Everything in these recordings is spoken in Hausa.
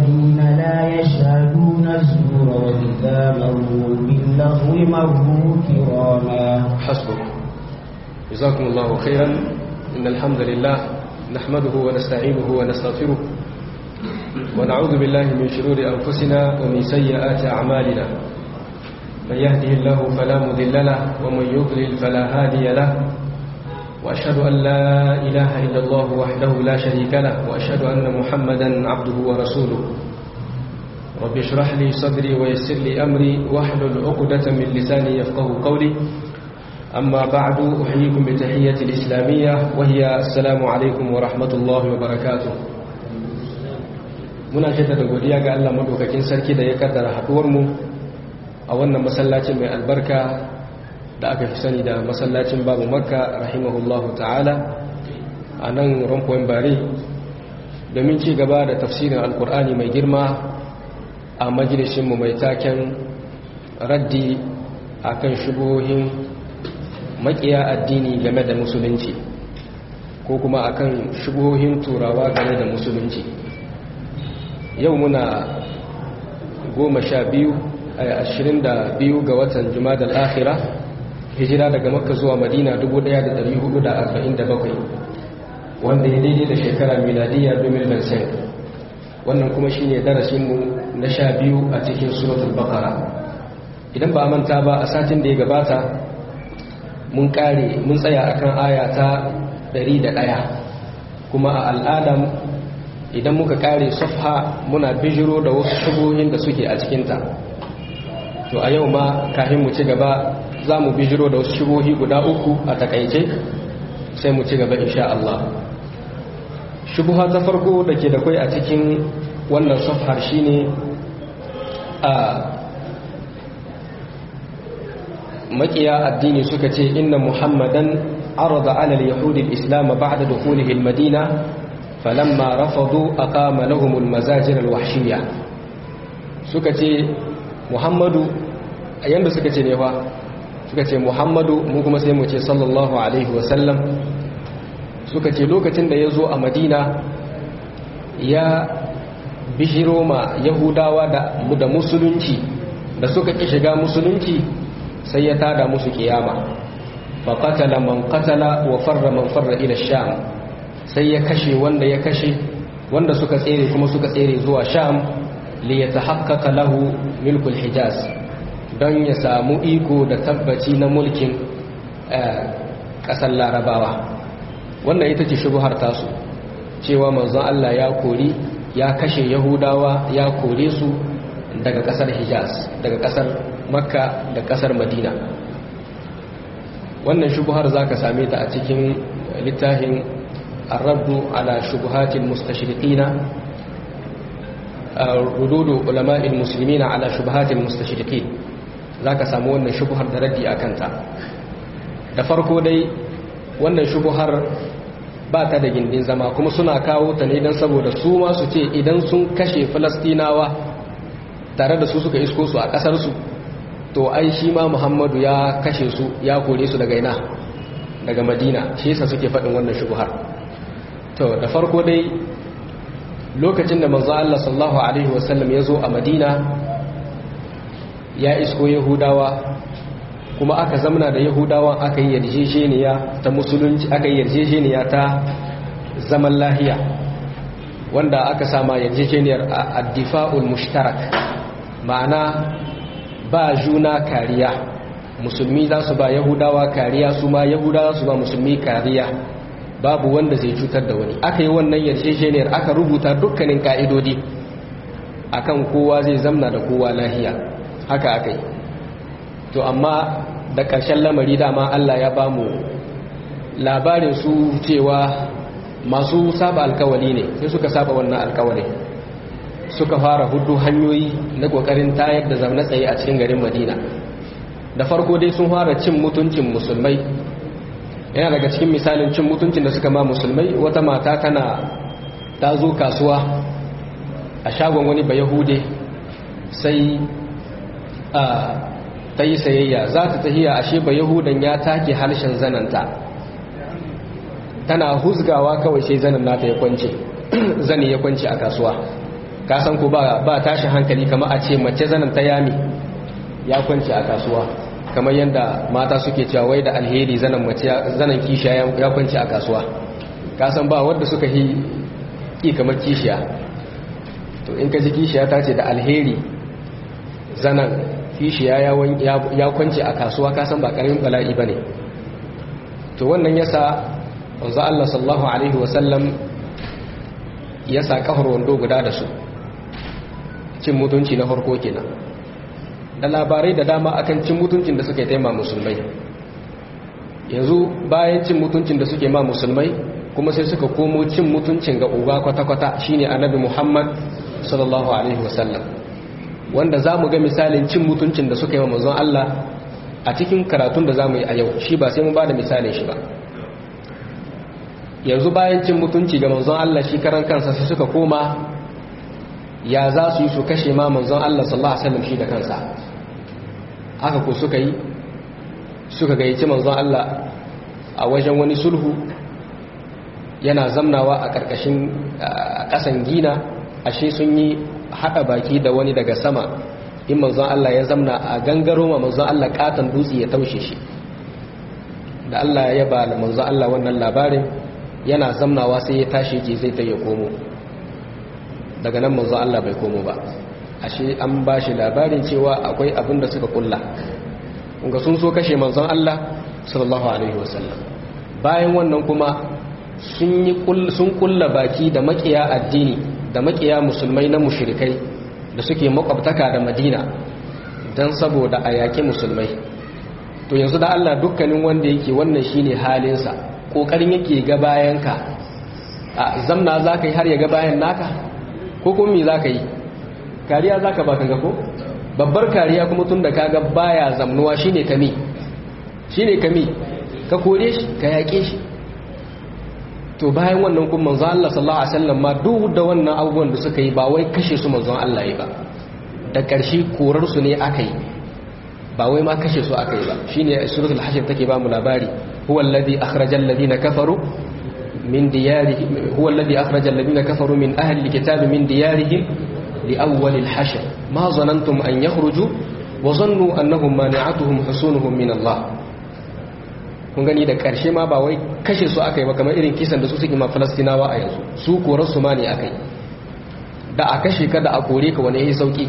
الذين لا يشهدون الزور وإذا مروا باللغو مروا كراما حسبك جزاكم الله خيرا إن الحمد لله نحمده ونستعينه ونستغفره ونعوذ بالله من شرور أنفسنا ومن سيئات أعمالنا من يهده الله فلا مذل له ومن يضلل فلا هادي له وأشهد أن لا إله إلا الله وحده لا شريك له وأشهد أن محمدا عبده ورسوله رب اشرح لي صدري ويسر لي أمري واحلل عقدة من لساني يفقه قولي أما بعد أحييكم بتحية الإسلامية وهي السلام عليكم ورحمة الله وبركاته muna jaddada godiya ga Allah madaukakin sarki da ya kaddara haduwar mu a wannan masallacin mai albarka da aka fi sani da masallacin babu makka rahimahullahu ta'ala a nan rompoin bare domin ci gaba da tafsirin alkur'ani mai girma a majalisinmu mai taken raddi akan shubohin makiya addini game da musulunci ko kuma akan shubohin turawa game da musulunci yau muna goma sha biyu a ashirin da biyu ga watan jumadal akhira hijira daga makka zuwa madina 1447 wanda ya daidai da shekara miladiya 2005 wannan kuma shine darasinmu na sha biyu a cikin suratul baqara idan ba a manta ba a satin da ya gabata mun kare mun tsaya akan aya ta 101 kuma a al'adam idan muka kare safha muna bijiro da wasu shubuhin da suke a cikinta to a yau ma kafin mu ci gaba za mu bijiro da wasu shubuhi guda uku a takaice sai mu ci gaba insha Allah shubuha ta farko da ke da kwai a cikin wannan safhar shine a makiya addini suka ce inna muhammadan arada ala al-yahudi al-islam ba'da dukhulihi al-madina falamma rafadu aqama lahum al-mazajir al-wahshiyya suka ce muhammadu yanda suka ce ne fa suka ce muhammadu mu kuma sai mu ce sallallahu alaihi wasallam suka ce lokacin da ya zo a madina ya bishiro ma yahudawa da musulunci da suka ƙi shiga musulunci sai ya tada musu kiyama faƙatala man ƙatala wa farra man farra ila sham sai ya kashe wanda ya kashe wanda suka tsere kuma suka tsere zuwa sham li ya tahaqqaqa lahu milkul hijaz don ya samu iko da tabbaci na mulkin ƙasar larabawa wannan ita ce shubuhar tasu cewa manzon Allah ya kori ya kashe yahudawa ya kore su daga ƙasar hijaz daga ƙasar makka da ƙasar madina wannan shubuhar za ka same ta a cikin littafin arraddu ala shubuhatin mustashriqina rududu ulama'il muslimina ala shubuhatil mustashriqin za ka samu wannan shubuhar da raddi a kanta da farko dai wannan shubuhar ba ta da gindin zama kuma suna kawo ta ne don saboda su ma su ce idan sun kashe falastinawa tare da su suka isko su a ƙasarsu to ai shi ma muhammadu ya kashe su ya kore su daga ina daga madina shi yasa suke faɗin wannan shubuhar to da farko dai lokacin da manzo Allah sallallahu alaihi wasallam ya zo a madina ya isko yahudawa kuma aka zamana da yahudawa aka yi yarjejeniya ta musulunci aka yi yarjejeniya ta zaman lahiya wanda aka sama yarjejeniyar addifa'ul mushtarak ma'ana ba juna kariya musulmi za su ba yahudawa kariya su ma yahudawa su ba musulmi kariya babu wanda zai cutar da wani aka yi wannan yarjejeniyar aka rubuta dukkanin ka'idodi akan kowa zai zamna da kowa lahiya haka aka yi to amma da ƙarshen lamari dama Allah ya ba mu labarin su cewa masu saba alkawali ne sai suka saba wannan alkawali suka fara hudu hanyoyi na ƙoƙarin tayar da zaune tsaye a cikin garin madina da farko dai sun fara cin mutuncin musulmai yana daga cikin misalin cin mutuncin da suka ma musulmai wata mata tana ta zo kasuwa a shagon wani bayahude sai a ta yi sayayya za ta tahiya ashe ba yahudan ya take harshen zananta tana huzgawa kawai sai zanen nata ya kwance zane ya kwance a kasuwa ka san ko ba ba tashin hankali kamar a ce mace zanen ta yami ya kwanci a kasuwa kamar yadda mata suke cewa wai da alheri zanen mace zanen kishiya ya kwanci a kasuwa ka san ba wanda suka yi ki kamar kishiya to in ka ji kishiya ta ce da alheri zanen kishiya ya kwanci a kasuwa ka san ba karamin bala'i bane to wannan yasa wanzu Allah sallallahu alaihi wasallam ya sa kafar wando guda da su cin mutunci na farko kenan da labarai da dama akan cin mutuncin da suke taima musulmai yanzu bayan cin mutuncin da suke ma musulmai kuma sai suka komo cin mutuncin ga uba kwata-kwata shine annabi muhammad sallallahu alaihi wasallam wanda za mu ga misalin cin mutuncin da suka yi wa manzon Allah a cikin karatun da za mu yi a yau shi ba sai mu ba da misalin shi ba yanzu bayan cin mutunci ga manzon Allah shi karan kansa sai suka koma ya za su yi su kashe ma manzon Allah sallallahu alaihi wasallam shi da kansa haka ko suka yi suka gayyaci manzon Allah a wajen wani sulhu yana zamnawa a karkashin kasan gina ashe sun yi hada baki da wani daga sama in manzon Allah ya zamna a gangaro ma manzon Allah katan dutse ya taushe shi da Allah ya ba manzon Allah wannan labarin yana zamnawa sai ya tashi ke zai ta ya komo daga nan manzo Allah bai komo ba ashe an ba shi labarin cewa akwai abin da suka kulla kunga sun so kashe manzon Allah sallallahu alaihi wasallam bayan wannan kuma sun yi sun kulla baki da makiya addini da makiya musulmai na mushrikai da suke makwabtaka da Madina dan saboda a yaƙi musulmai to yanzu da Allah dukkanin wanda yake wannan shine halinsa kokarin yake ga bayanka a zamna za ka yi har ya ga bayan naka ko kuma me za ka yi kariya za ka baka ga ko babbar kariya kuma tun da ka ga baya zamnuwa shine kami shine kami ka kore shi ka yaƙe shi to bayan wannan kuma manzon Allah sallallahu alaihi wasallam ma duk da wannan abubuwan da suka yi ba wai kashe su manzon Allah yi ba da ƙarshe korar su ne aka yi ba wai ma kashe su aka yi ba shine suratul hashr take ba mu labari huwa alladhi akhraja alladhina kafaru min diyarihim huwa alladhi akhraja alladhina kafaru min ahli alkitab min diyarihim li awwal alhashr ma zanantum an yakhruju wa zannu annahum mani'atuhum husunuhum min Allah kun gani da karshe ma ba wai kashe su aka yi ba kamar irin kisan da su suke ma falastinawa a yanzu su korar su ma ne aka yi da a kashe ka da a kore ka wani yayi sauki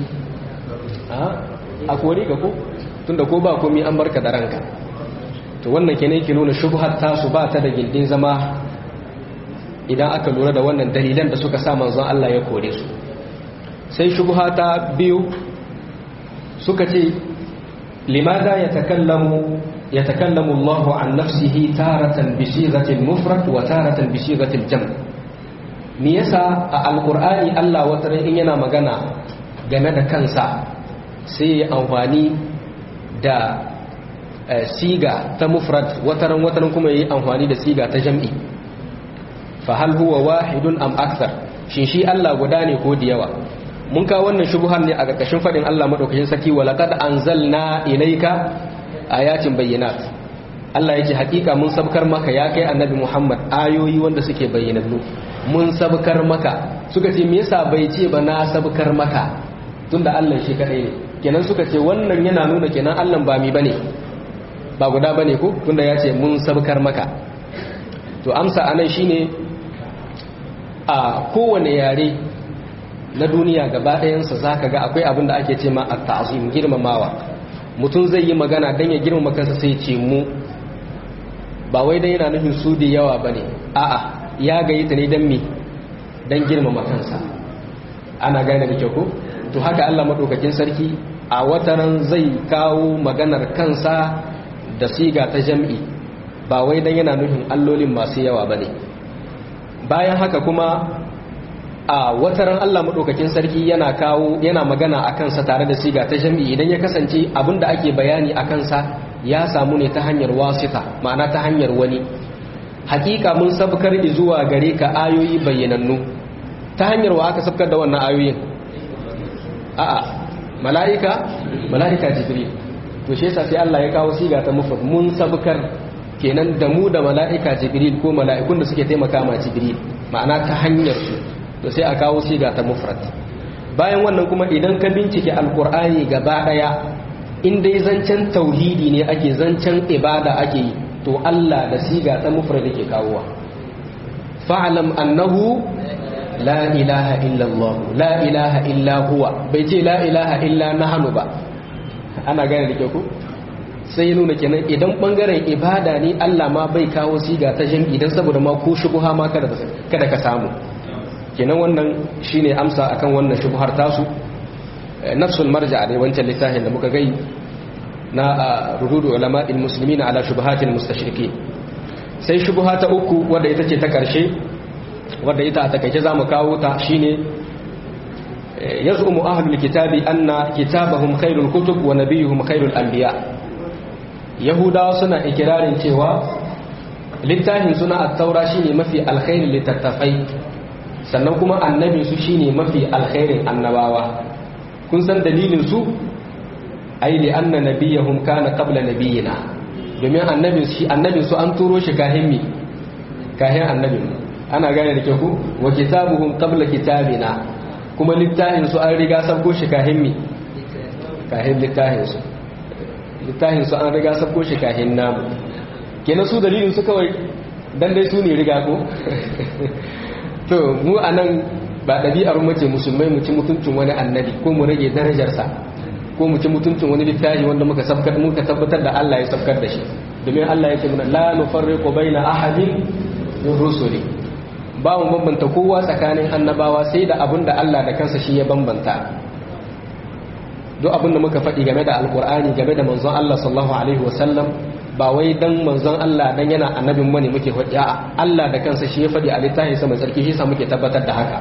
a kore ka ko tunda ko ba komi an barka da ranka to wannan kenan yake nuna shubhar tasu ba ta da gindin zama idan aka lura da wannan dalilan da suka sa manzon Allah ya kore su sai shubha ta biyu suka ce limada yatakallamu yatakallamu Allahu an nafsihi taratan bi sighatil mufrad wa taratan bi sighatil jam' me yasa a alqur'ani Allah wata in yana magana game da kansa sai ya amfani da siga ta mufrad wataran wataran kuma yi amfani da siga ta jam'i fa hal huwa wahidun am akthar shin shi Allah guda ne ko da yawa mun ka wannan shubuhar ne a ƙarƙashin fadin Allah madaukakin sarki wa laqad anzalna ilayka ayatin bayyinat Allah yake hakika mun sabkar maka ya kai annabi Muhammad ayoyi wanda suke bayyanannu mun sabkar maka suka ce me yasa bai ce ba na sabkar maka tunda Allah shi kadai ne kenan suka ce wannan yana nuna kenan Allah ba mi bane ba guda bane ko tunda ya ce mun sabkar maka to amsa anan shine a kowane yare na duniya gaba ɗayansa zaka ga akwai abin da ake ce ma at-ta'zim girmamawa mutum zai yi magana dan ya girmama kansa sai ce mu ba wai dan yana nufin su da yawa bane a'a ya gayi ta ne dan me dan girmama kansa ana gane da kyau ko to haka Allah madaukakin sarki a wataran zai kawo maganar kansa da siga ta jam'i ba wai dan yana nufin allolin masu yawa bane bayan haka kuma a wataran Allah madaukakin sarki yana kawo yana magana a kansa tare da siga ta jam'i idan ya kasance abinda ake bayani a kansa ya samu ne ta hanyar wasita ma'ana ta hanyar wani hakika mun sabkar zuwa gare ka ayoyi bayyanannu ta hanyar wa aka sabkar da wannan ayoyin a'a mala'ika mala'ika jibril to shi yasa sai Allah ya kawo siga ta mufrad mun sabkar kenan da mu da mala'ika jibril ko mala'ikun da suke taimaka ma jibril ma'ana ta hanyar su to sai a kawo siga ta mufrad bayan wannan kuma idan ka bincike alkur'ani gaba daya in dai zancen tauhidi ne ake zancen ibada ake yi to Allah da siga ta mufrad ke kawowa fa'lam annahu la ilaha illa Allah la ilaha illa huwa bai ce la ilaha illa nahnu ba ana gane da ke ku sai ya nuna kenan idan bangaren ibada ne Allah ma bai kawo siga ta jam'i dan saboda ma ko shubha ma kada kada ka samu kenan wannan shine amsa akan wannan shubhar tasu nafsul marja ne wancan littafin da muka gai na rududu ulama'il muslimin ala shubuhatil mustashrikin sai shubha ta uku wadda ita ce ta karshe wadda ita a takaice zamu kawo ta shine yaz'umu ahlul kitabi anna kitabahum khairul kutub wa nabiyuhum khairul anbiya yahudawa suna ikirarin cewa littafin suna at-taura shine mafi alkhairin littattafai sannan kuma annabin su shine mafi alkhairin annabawa kun san dalilin su ai li anna nabiyahum kana qabla nabiyina domin annabin shi annabin su an turo shi kahin mi kahin annabin ana gane da ke ku wa kitabuhum qabla kitabina kuma littafin su an riga sabko shi kahin mi kahin littafin su littafin su an riga sabko shi kahin namu kenan su dalilin su kawai dan dai su ne riga ko to mu anan ba ɗabi'ar mace musulmai mu ci mutuncin wani annabi ko mu rage darajarsa ko mu ci mutuncin wani littafi wanda muka sabkar muka tabbatar da Allah ya sabkar da shi domin Allah ya ce mana la nufarriqu baina ahadin min rusuli ba mu bambanta kowa tsakanin annabawa sai da abin da Allah da kansa shi ya bambanta duk abin da muka faɗi game da alkur'ani game da manzon Allah sallallahu alaihi wasallam ba wai dan manzon Allah dan yana annabin mu ne muke faɗi a Allah da kansa shi ya faɗi a littafin sa mai tsarki shi sa muke tabbatar da haka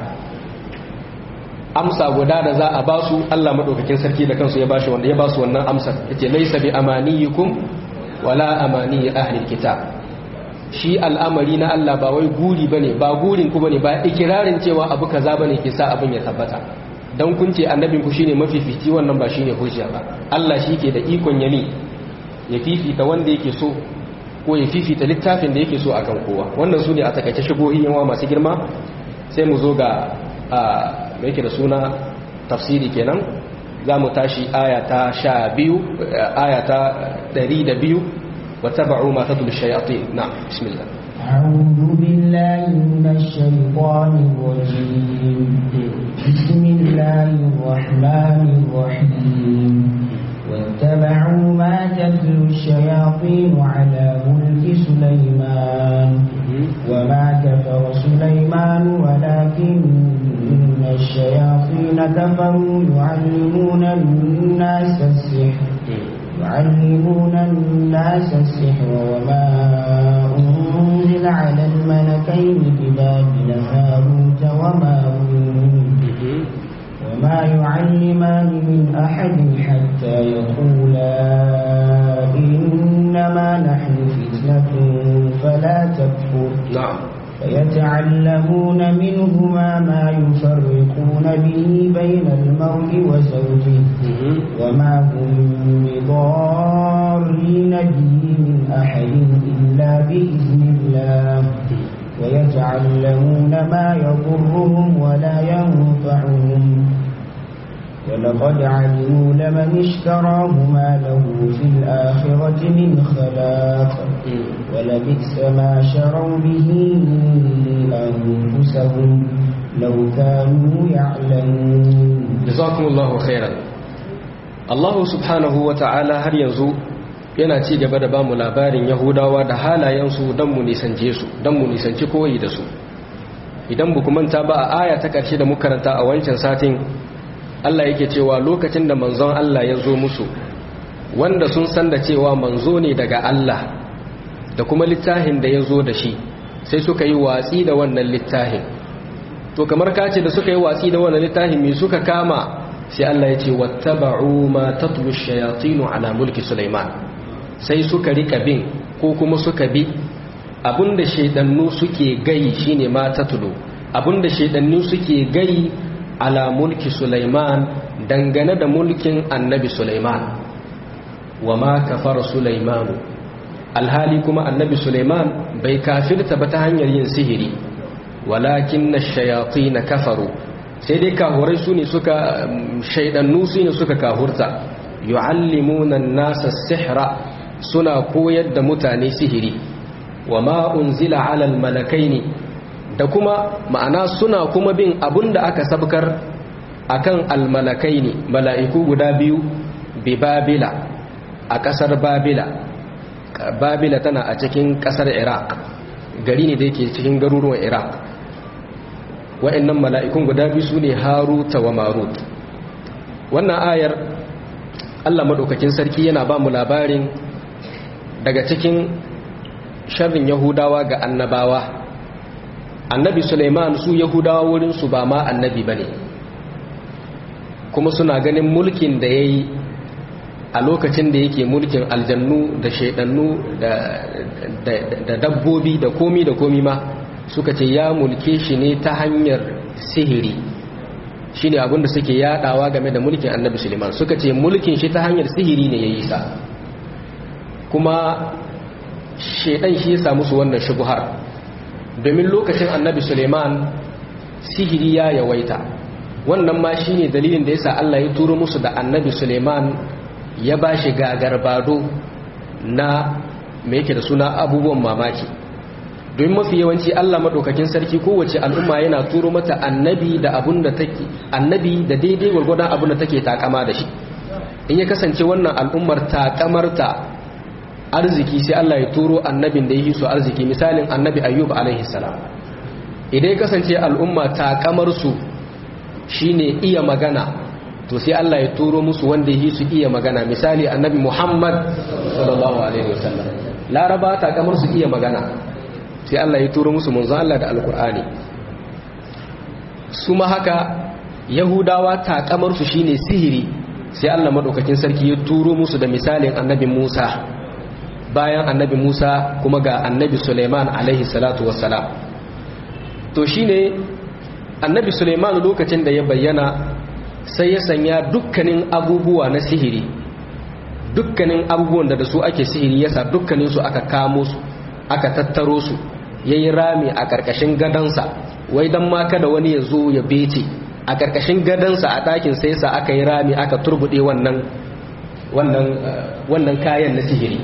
amsa guda da za a ba su Allah madaukakin sarki da kansu ya bashi wanda ya ba su wannan amsa yace laysa bi amaniyikum wala amani ahli kitab shi al'amari na Allah ba wai guri bane ba gurin ku bane ba ikirarin cewa abu kaza bane ke sa abin ya tabbata dan kun ce annabin ku shine mafifici wannan ba shine hujja ba Allah shi ke da ikon yami ya fifita wanda yake so ko ya fifita littafin da yake so akan kowa wannan su ne a takaice shigohi yawa masu girma sai mu zo ga da yake da suna tafsiri kenan za mu tashi aya ta sha biyu aya ta ɗari da biyu wata ba'u ma ta shayatin na bismillah أعوذ بالله من الشيطان الرجيم بسم الله الرحمن الرحيم واتبعوا ما تتلو الشياطين على ملك سليمان وما كفر سليمان ولكن الشياطين كفروا يعلمون الناس السحر يعلمون الناس السحر وما أنزل على الملكين ببابل هاروت وماروت وما يعلمان من أحد حتى يقولا إنما نحن فتنة فلا تكفر نعم فيتعلمون منهما ما يفرقون به بين المرء وزوجه وما هم بضارين به من أحد إلا بإذن الله ويتعلمون ما يضرهم ولا ينفعهم ولقد علموا لمن اشتراه ما له في الآخرة من خلاق ولبئس ما شروا به أنفسهم لو كانوا يعلمون جزاكم الله خيرا الله سبحانه وتعالى har yanzu yana ci gaba da bamu labarin Yahudawa da halayensu don mu nisance su don mu nisanci koyi da su idan buku manta ba a aya ta ƙarshe da muka karanta a wancan satin Allah yake cewa lokacin da manzon Allah ya zo musu wanda sun san da cewa manzo ne daga Allah da kuma littafin da ya zo da shi sai suka yi watsi da wannan littafin to kamar kace da suka yi watsi da wannan littafin me suka kama sai Allah ya ce wattaba'u ma tatlu ash-shayatin ala mulki Sulaiman sai suka rika bin ko kuma suka bi abinda shaidannu suke gai shine ma tatlu abinda shaidannu suke gai ala mulki Sulaiman dangane da mulkin annabi Sulaiman wa ma kafara Sulaiman alhali kuma annabi Sulaiman bai kafirta ba ta hanyar yin sihiri walakin ash-shayatin kafaru sai dai kahurai su ne suka shaidannu su ne suka kahurta yu'allimuna nasa sihra suna koyar da mutane sihiri wa ma unzila ala malakaini da kuma ma'ana suna kuma bin abunda aka sabkar akan almalakaini mala'iku guda biyu bi babila a kasar babila babila tana a cikin kasar iraq gari ne da yake cikin garuruwan iraq wa'annan mala'ikun guda biyu su ne haruta wa marut wannan ayar allah maɗaukakin sarki yana ba mu labarin daga cikin sharrin yahudawa ga annabawa annabi suleiman su yahudawa wurinsu ba ma annabi ba ne kuma suna ganin mulkin da ya yi a lokacin da yake mulkin aljannu da shaidannu da dabbobi da komi da komi ma suka ce ya mulke shi ne ta hanyar sihiri shi ne abinda suke yadawa game da mulkin annabi suleiman suka ce mulkin shi ta hanyar sihiri ne ya yi sa kuma shaidan shi ya samu su wannan shubuhar domin lokacin annabi suleiman sihiri ya yawaita wannan ma shi ne dalilin da ya sa allah ya turo musu da annabi suleiman ya ba shi gagarbado na mai yake da suna abubuwan mamaki domin mafi yawanci Allah maɗaukakin sarki kowace al'umma yana turo mata annabi da abun da take annabi da daidai gwargwadon abun da take takama da shi in ya kasance wannan al'ummar takamarta arziki sai Allah ya turo annabin da ya yi su arziki misalin annabi ayyub alaihi salam idan ya kasance al'umma takamar su shine iya magana to sai Allah ya turo musu wanda yi su iya magana misali annabi Muhammad sallallahu alaihi wasallam laraba ta kamar su iya magana sai Allah ya turo musu manzon Allah da alkur'ani su ma haka yahudawa ta kamar su shine sihiri sai Allah madaukakin sarki ya turo musu da misalin annabi Musa bayan annabi Musa kuma ga annabi Suleiman alaihi salatu wassalam to shine annabi Suleiman lokacin da ya bayyana sai ya sanya dukkanin abubuwa na sihiri dukkanin abubuwan da da su ake sihiri yasa dukkanin su aka kamo su aka tattaro su yayi rami a karkashin gadansa wai dan ma kada wani ya zo ya bece a karkashin gadansa a ɗakin sai sa aka yi rami aka turbude wannan wannan wannan kayan na sihiri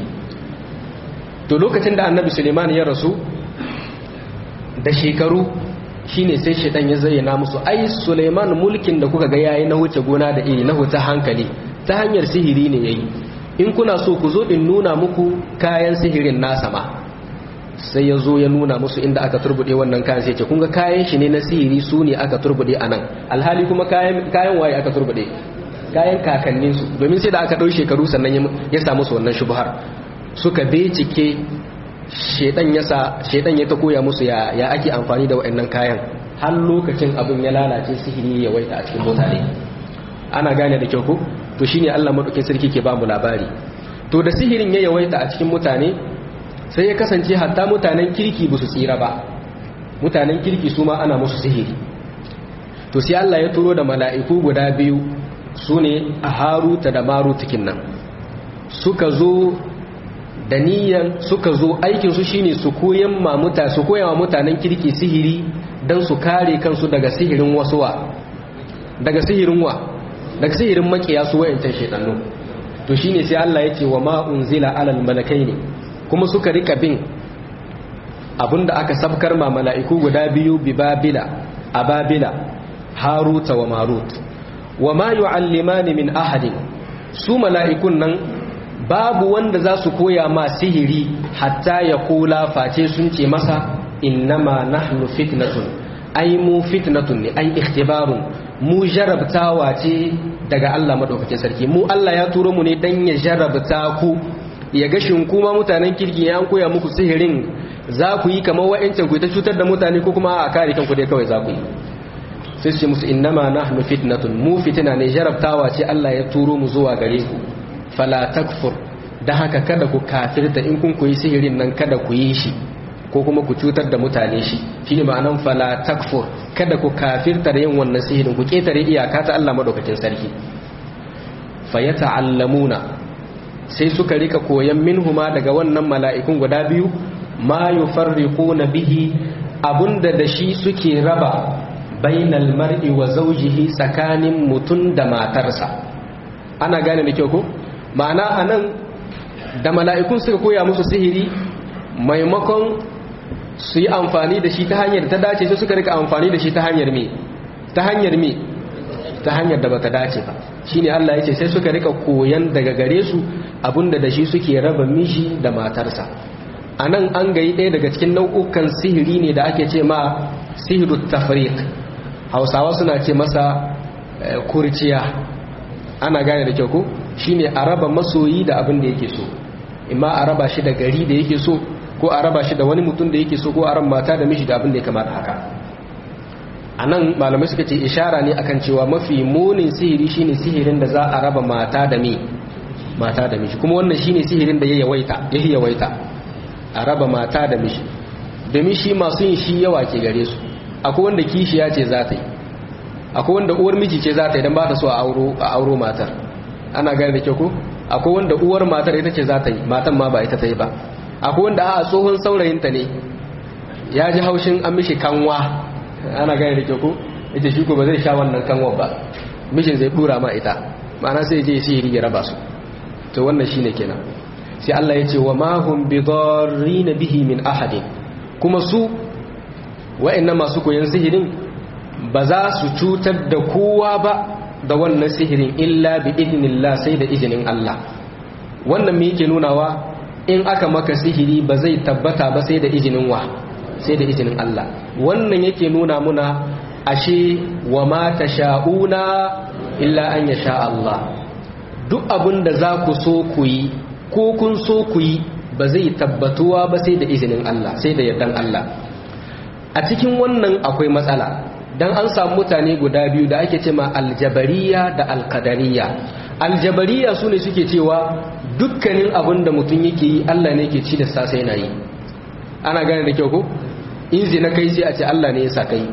to lokacin da annabi suleiman ya rasu da shekaru shine sai shaitan ya zayyana musu ai Suleiman mulkin da kuka ga yayi na wuce gona da iri na wuce hankali ta hanyar sihiri ne yayi in kuna so ku zo in nuna muku kayan sihirin nasa ma sai ya zo ya nuna musu inda aka turbude wannan kayan sai ce kun ga kayan shi ne na sihiri su ne aka turbude a nan alhali kuma kayan kayan waye aka turbude kayan kakannin su domin sai da aka dau shekaru sannan ya samu su wannan shubhar suka bincike shedan ya sa shedan ya ta koya musu ya ya ake amfani da waɗannan kayan har lokacin abin ya lalace sihiri ya waita a cikin mutane ana gane da kyau ko to shine Allah madaukakin sarki ke ba mu labari to da sihirin ya yawaita a cikin mutane sai ya kasance hatta mutanen kirki ba su tsira ba mutanen kirki su ma ana musu sihiri to sai Allah ya turo da mala'iku guda biyu su ne a haruta da marutikin nan suka zo da niyan suka zo aikinsu shine su koyan mamuta su koya wa mutanen kirki sihiri don su kare kansu daga sihirin wasuwa daga sihirin wa daga sihirin makiya su wayancan shedannu to shine sai Allah ya ce wa ma unzila alal malakaini kuma suka rika bin abinda aka sabkar ma mala'iku guda biyu bi babila a babila haruta wa marut wa ma yu'allimani min ahadin su mala'ikun nan babu wanda za su koya ma sihiri hatta ya kula face sun ce masa innama nahnu fitnatun ai mu fitnatun ne ai ikhtibarun mu jarabtawa ce daga Allah madaukakin sarki mu Allah ya turo mu ne dan ya jarabta ku ya ga shin kuma mutanen kirki ya koya muku sihirin za ku yi kamar wa'ancan ku ta cutar da mutane ko kuma a kare kanku dai kawai za ku yi sai su ce musu innama nahnu fitnatun mu fitina ne jarabtawa ce Allah ya turo mu zuwa gare ku fala takfur da haka kada ku kafirta in kun koyi sihirin nan kada ku yi shi ko kuma ku cutar da mutane shi shine ma'anan fala takfur kada ku kafirta da yin wannan sihirin ku ketare iyaka ta Allah madaukakin sarki fayata'allamuna sai suka rika koyan minhuma daga wannan mala'ikun guda biyu ma yufarriquna bihi abunda da shi suke raba bainal mar'i wa zawjihi tsakanin mutun da matarsa ana gane da kyau ko ma'ana anan da mala'ikun suka koya musu sihiri maimakon su yi amfani da shi ta hanyar ta dace sai suka rika amfani da shi ta hanyar me ta hanyar me ta hanyar da bata dace ba shine Allah ya ce sai suka rika koyan daga gare su abinda da shi suke raba mishi da matarsa anan an gayi ɗaya daga cikin nau'ukan sihiri ne da ake ce ma sihirut tafriq hausawa suna ce masa kurciya ana gane da kyau ko shine a raba masoyi da abin da yake so imma a raba shi da gari da yake so ko a raba shi da wani mutum da yake so ko a ran mata da mishi da abin da ya kamata haka a nan malamai suka ce ishara ne akan cewa mafi munin sihiri shine sihirin da za a raba mata da mi mata da mishi kuma wannan shine sihirin da ya yawaita ya yawaita a raba mata da mishi domin shi masu yin shi yawa ke gare su akwai wanda kishiya ce za ta yi akwai wanda uwar miji ce za ta yi don ba ta so a auro matar ana gane da kyau ko akwai wanda uwar matar ita ce za ta yi matan ma ba ita ta yi ba akwai wanda a tsohon saurayinta ne ya ji haushin an mishi kanwa ana gane da kyau ko ita shi ko ba zai sha wannan kanwa ba mishin zai dura ma ita ma'ana sai je sihiri ya raba su to wannan shine kenan sai Allah ya ce wa ma hum bidarrin bihi min ahadin kuma su wa'annan masu koyon sihirin ba za su cutar da kowa ba da wannan sihirin illa bi idnillah sai da izinin Allah wannan me yake nunawa in aka maka sihiri ba zai tabbata ba sai da izinin wa sai da izinin Allah wannan yake nuna muna ashe wa ma tasha'una illa an yasha Allah duk abin da za ku so ku yi ko kun so ku yi ba zai tabbatuwa ba sai da izinin Allah sai da yardan Allah a cikin wannan akwai matsala dan an samu mutane guda biyu da ake cewa aljabariya da alqadariya aljabariya sune suke cewa dukkanin abin da mutum yake yi Allah ne ke ci da sa sai na yi ana gane da kyau ko in zina kai sai a ce Allah ne ya sa kai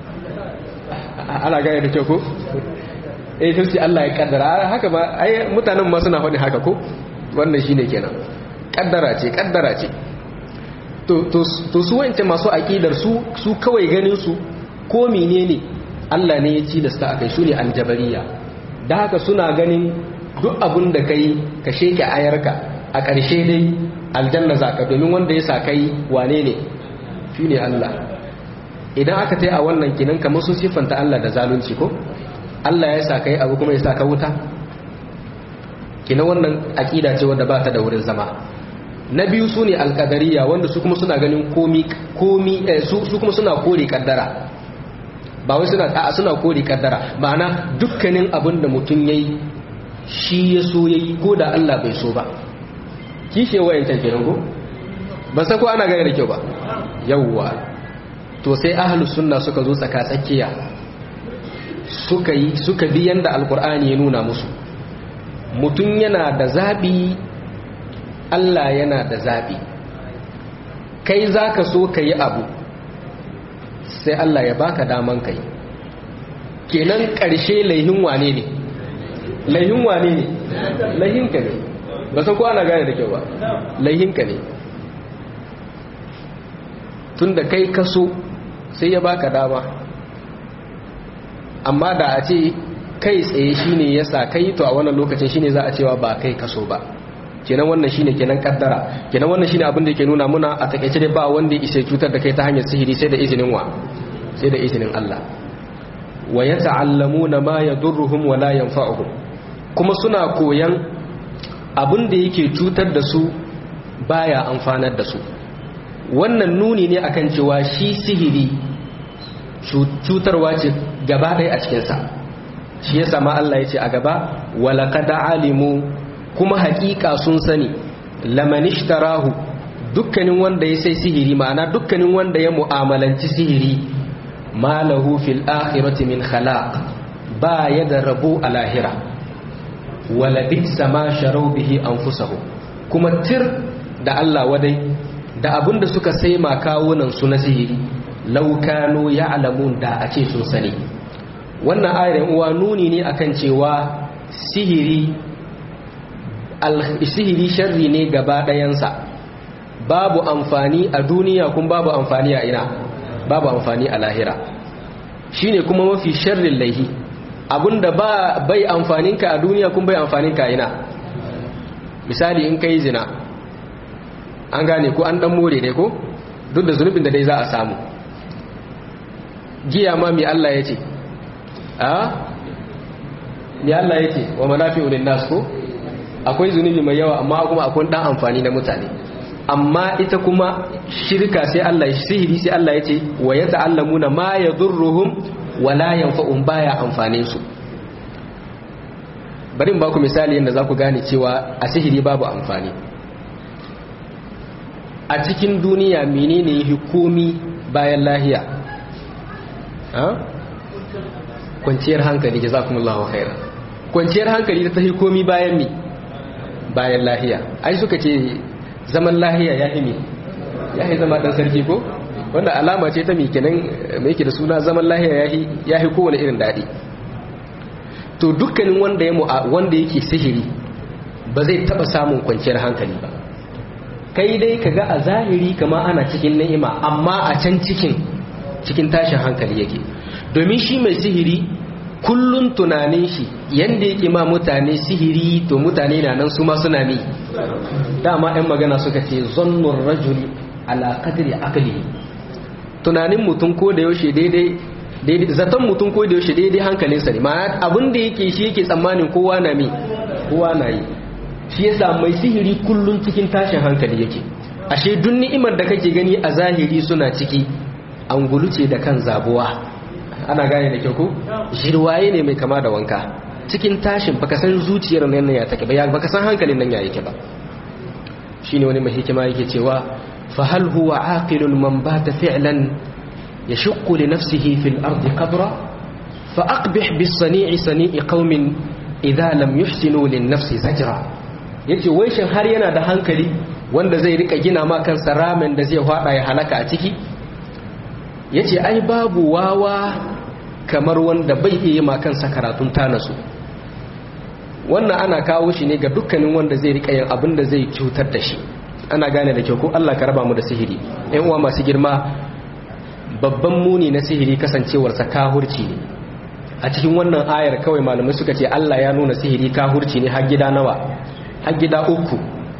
ana gane da kyau ko eh to sai Allah ya kaddara haka ba ai mutanen ma suna faɗi haka ko wannan shine kenan kaddara ce kaddara ce to to to su wance masu aqidar su su kawai ganin su ko menene Allah ne ya ci da sa akai su ne aljabariya da haka suna ganin duk abin da kai ka sheke ayarka a ƙarshe dai aljanna za ka domin wanda ya sa kai wane ne shi ne Allah idan aka ta yi a wannan kinan kamar sun siffanta Allah da zalunci ko Allah ya sa kai abu kuma ya sa ka wuta kinan wannan aƙida ce wadda ba ta da wurin zama na biyu su ne alƙadariya wanda su kuma suna ganin komi komi su kuma suna kore kaddara ba wai suna a suna kore kaddara ma'ana dukkanin abin da mutum yayi shi ya so ya yi ko da Allah bai so ba kishe wayancan kenan ko ba sa ko ana gane da kyau ba yawwa to sai ahlus sunna suka zo tsaka tsakiya suka yi suka bi yanda alqur'ani ya nuna musu mutum yana da zabi Allah yana da zabi kai zaka so ka yi abu sai Allah ya baka daman kai kenan ƙarshe laihin wane ne laihin wane ne laihinka ne ba san ko ana gane da kyau ba laihinka ne tun da kai kaso sai ya baka dama amma da a ce kai tsaye shine ya sa kai to a wannan lokacin shine za a cewa ba kai kaso ba kenan wannan shine kenan kaddara kenan wannan shine abin da yake nuna muna a takaice dai ba wanda ya cutar da kai ta hanyar sihiri sai da izinin wa sai da izinin Allah wa yata'allamuna ma yadurruhum wa la yanfa'uhum kuma suna koyan abin da yake cutar da su baya amfanar da su wannan nuni ne akan cewa shi sihiri cutarwa ce gaba ɗaya a cikinsa shi ya sama Allah ya ce a gaba walakada alimu kuma haƙiƙa sun sani lamanishtarahu dukkanin wanda ya sai sihiri ma'ana dukkanin wanda ya mu'amalanci sihiri malahu fil akhirati min khalaq ba ya da rabu a lahira wala bisa ma sharau bihi anfusahum kuma tir da Allah wadai da abinda suka sai ma kawunan su na sihiri law kanu ya'lamun da a ce sun sani wannan ayar uwa nuni ne akan cewa sihiri sihiri sharri ne gaba ɗayansa babu amfani a duniya kuma babu amfani a ina babu amfani a lahira shine kuma mafi sharrin laihi abinda ba bai amfaninka a duniya kuma bai amfaninka ina misali in kai zina an gane ko an dan more dai ko duk da zunubin da dai za a samu giya ma mai Allah ya ce a mai Allah ya ce wa manafi'u lin nas ko akwai zunubi mai yawa amma kuma akwai dan amfani na mutane amma ita kuma shirka sai Allah ya sihiri sai Allah ya ce wa yata'allamuna ma yadurruhum wa la yanfa'un baya amfanin su bari in baku misali yadda za ku gane cewa a sihiri babu amfani a cikin duniya menene hukumi bayan lahiya kwanciyar hankali jazakumullahu khairan kwanciyar hankali ta hukumi bayan mi bayan lahiya ai suka ce zaman lahiya ya imi ya yi zama dan sarki ko wanda alama ce ta mi kenan mai yake da suna zaman lahiya ya yi kowane irin daɗi to dukkanin wanda ya wanda yake sihiri ba zai taba samun kwanciyar hankali ba kai dai kaga a zahiri kama ana cikin ni'ima amma a can cikin cikin tashin hankali yake domin shi mai sihiri kullun tunanin shi yanda yake ma mutane sihiri to mutane na nan su ma suna mi dama ɗan magana suka ce zannun rajuli ala qadri aqli tunanin mutum ko da yaushe daidai daidai zaton mutum ko da yaushe daidai hankalinsa ne ma'ana abin da yake shi yake tsammanin kowa na mi kowa na yi shi yasa mai sihiri kullun cikin tashin hankali yake ashe duk ni'imar da kake gani a zahiri suna ciki an guluce da kan zabuwa ana gane da kyau ko jirwaye ne mai kama da wanka cikin tashin baka san zuciyar nan ya take ba baka san hankalin nan ya yake ba shine wani mai hikima yake cewa fa hal huwa aqilun man bata fi'lan يشق لنفسه في الأرض قبرا فأقبح بالصنيع صنيع قوم إذا لم يحسنوا للنفس زجرا yace wai shin har yana da hankali wanda zai rika gina ma kansa ramen da zai hada ya halaka a ciki yace ai babu wawa kamar wanda bai iya ma kansa karatun tanasu wannan ana kawo shi ne ga dukkanin wanda zai rika yin abin da zai cutar da shi ana gane da kyau ko Allah ka raba mu da sihiri ƴan uwa masu girma babban muni na sihiri kasancewarsa kahurci ne a cikin wannan ayar kawai malamai suka ce Allah ya nuna sihiri kahurci ne har gida nawa har gida uku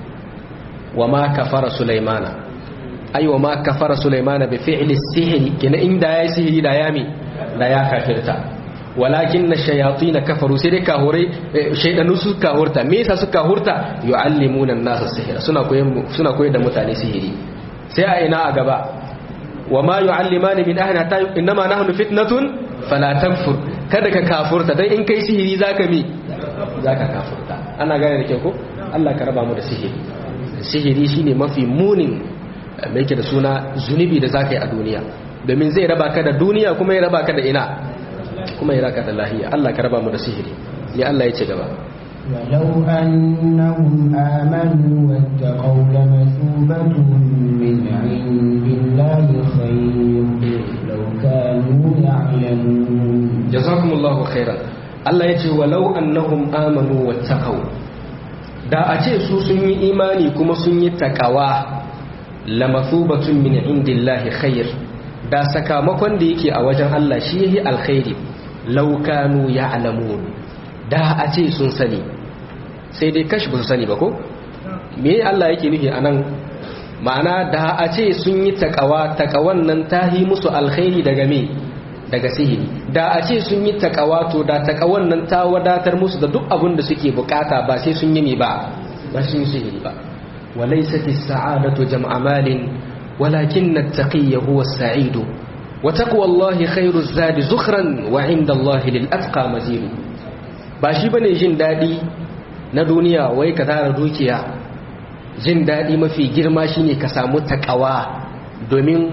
wa ma kafara sulaimana ai wa ma kafara sulaimana bi fi'li sihiri kina inda yayi sihiri da yami da ya kafirta walakin na shayatin kafaru sai dai kahurai shaydanu su kahurta me yasa su kahurta yu'allimuna an-nasa sihira suna koyar suna koyar da mutane sihiri sai a ina a gaba وما يعلمان من أهل حتى إنما نحن فتنة فلا تكفر kada ka kafurta dan in kai sihiri zaka mi zaka kafurta ana gane da kyau ko Allah ka raba mu da sihiri sihiri shine mafi munin me yake da suna zunubi da zaka yi a duniya domin zai raba ka da duniya kuma ya raba ka da ina kuma ya raba ka da lahiya Allah ka raba mu da sihiri ne Allah ya ce gaba ولو أنهم آمنوا واتقوا لمثوبة من عند الله خير لو كانوا يعلمون جزاكم الله خيرا Allah ya ce walau annahum amanu wattaqau da a ce su sun yi imani kuma sun yi takawa lamathubatun min indillahi khair da sakamakon da yake a wajen Allah shi yayi alkhairi law kanu ya'lamun da a ce sun sani sai dai kashi ba su sani ba ko me Allah yake nufi anan ma'ana da a ce sun yi takawa takawan nan tahi musu alkhairi daga me daga sihiri da a ce sun yi takawa to da takawan nan ta wadatar musu da duk abin da suke bukata ba sai sun yi me ba ba sun yi sihiri ba walaysat as-sa'adatu jam'a malin walakin at-taqiyyu huwa as-sa'idu wa taqwallahi khairu az-zadi zukhran wa 'inda Allahi lil atqa mazidu ba shi bane jin dadi na duniya wai ka tara dukiya jin dadi mafi girma shine ka samu takawa domin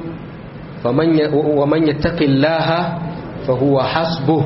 wa man yattaqillaha fa huwa hasbuh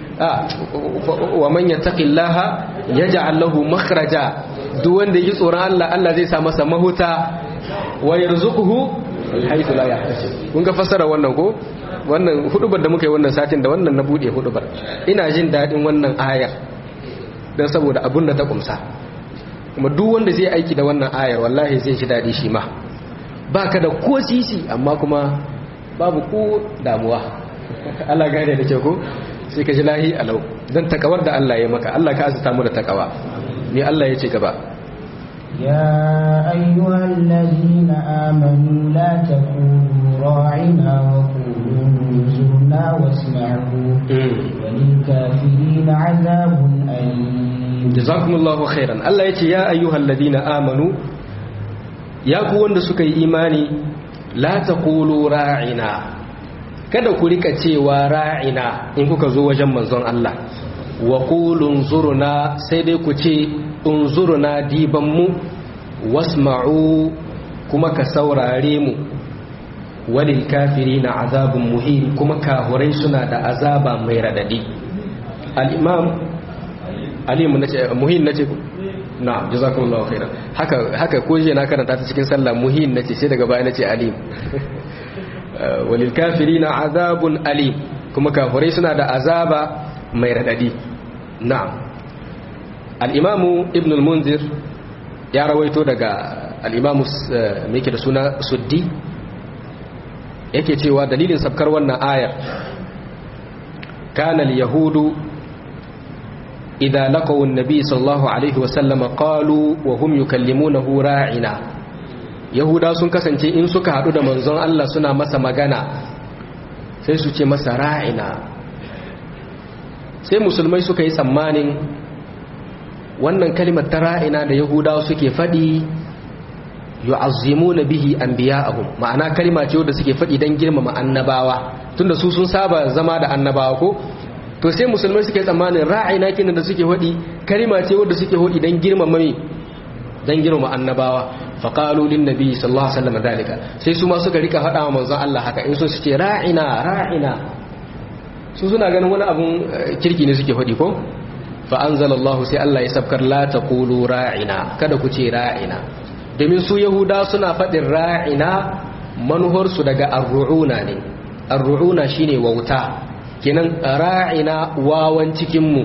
wa man yattaqillaha yaj'al lahu makhraja duk wanda yi tsoron Allah Allah zai sa masa mahuta wa yarzuquhu haythu la yahtasib kun ga fasara wannan ko wannan hudubar da muka yi wannan satin da wannan na bude hudubar ina jin dadin wannan ayar dan saboda abun da ta kumsa kuma duk wanda zai aiki da wannan ayar wallahi zai ji dadi shi ma baka da ko sisi amma kuma babu ko damuwa Allah gane da ke ko sai ka ji lahi alau dan takawar da Allah ya maka Allah ka azata mu da takawa me Allah ya ce gaba يا أيها الذين آمنوا لا تقولوا راعنا وقولوا انظرنا واسمعوا وللكافرين عذاب أليم جزاكم الله خيرا الله يتي يا أيها الذين آمنوا يا كون suka yi imani la taqulu ra'ina kada ku rika cewa ra'ina in kuka zo wajen manzon Allah wa qulu unzurna sai dai ku ce unzurna diban mu wasma'u kuma ka saurare mu walil kafirina azabun muhim kuma kahurai suna da azaba mai radadi al-imam alimu nace muhim nace ku na'am jazakumullahu khairan haka haka ko je na karanta ta cikin sallah muhim nace sai daga baya nace alim walil kafirina azabun alim kuma kahurai suna da azaba mai radadi na'am al-imamu ibn al-munzir ya rawaito daga al-imamu mai da suna suddi yake cewa dalilin sabkar wannan ayar kana al-yahudu idza laqaw an-nabi sallallahu alaihi wasallam qalu wa hum yukallimunahu ra'ina yahuda sun kasance in suka hadu da manzon Allah suna masa magana sai su ce masa ra'ina sai musulmai suka yi tsammanin wannan kalimar ta ra'ina da yahudawa suke faɗi yu'azzimuna bihi anbiya'ahum ma'ana kalima ce wanda suke faɗi dan girmama annabawa tunda su sun saba zama da annabawa ko to sai musulmai suke tsammanin ra'ina kinan da suke faɗi kalima ce wanda suke faɗi dan girmama me dan girmama annabawa faqalu lin nabi sallallahu alaihi wasallam dalika sai su ma suka rika faɗa wa manzon Allah haka in so su ce ra'ina ra'ina su suna ganin wani abun kirki ne suke faɗi ko fa anzalallahu sai Allah ya sabkar la taqulu ra'ina kada ku ce ra'ina domin su yahuda suna faɗin ra'ina manuharsu daga arru'una ne arru'una shine wauta kenan ra'ina wawan cikinmu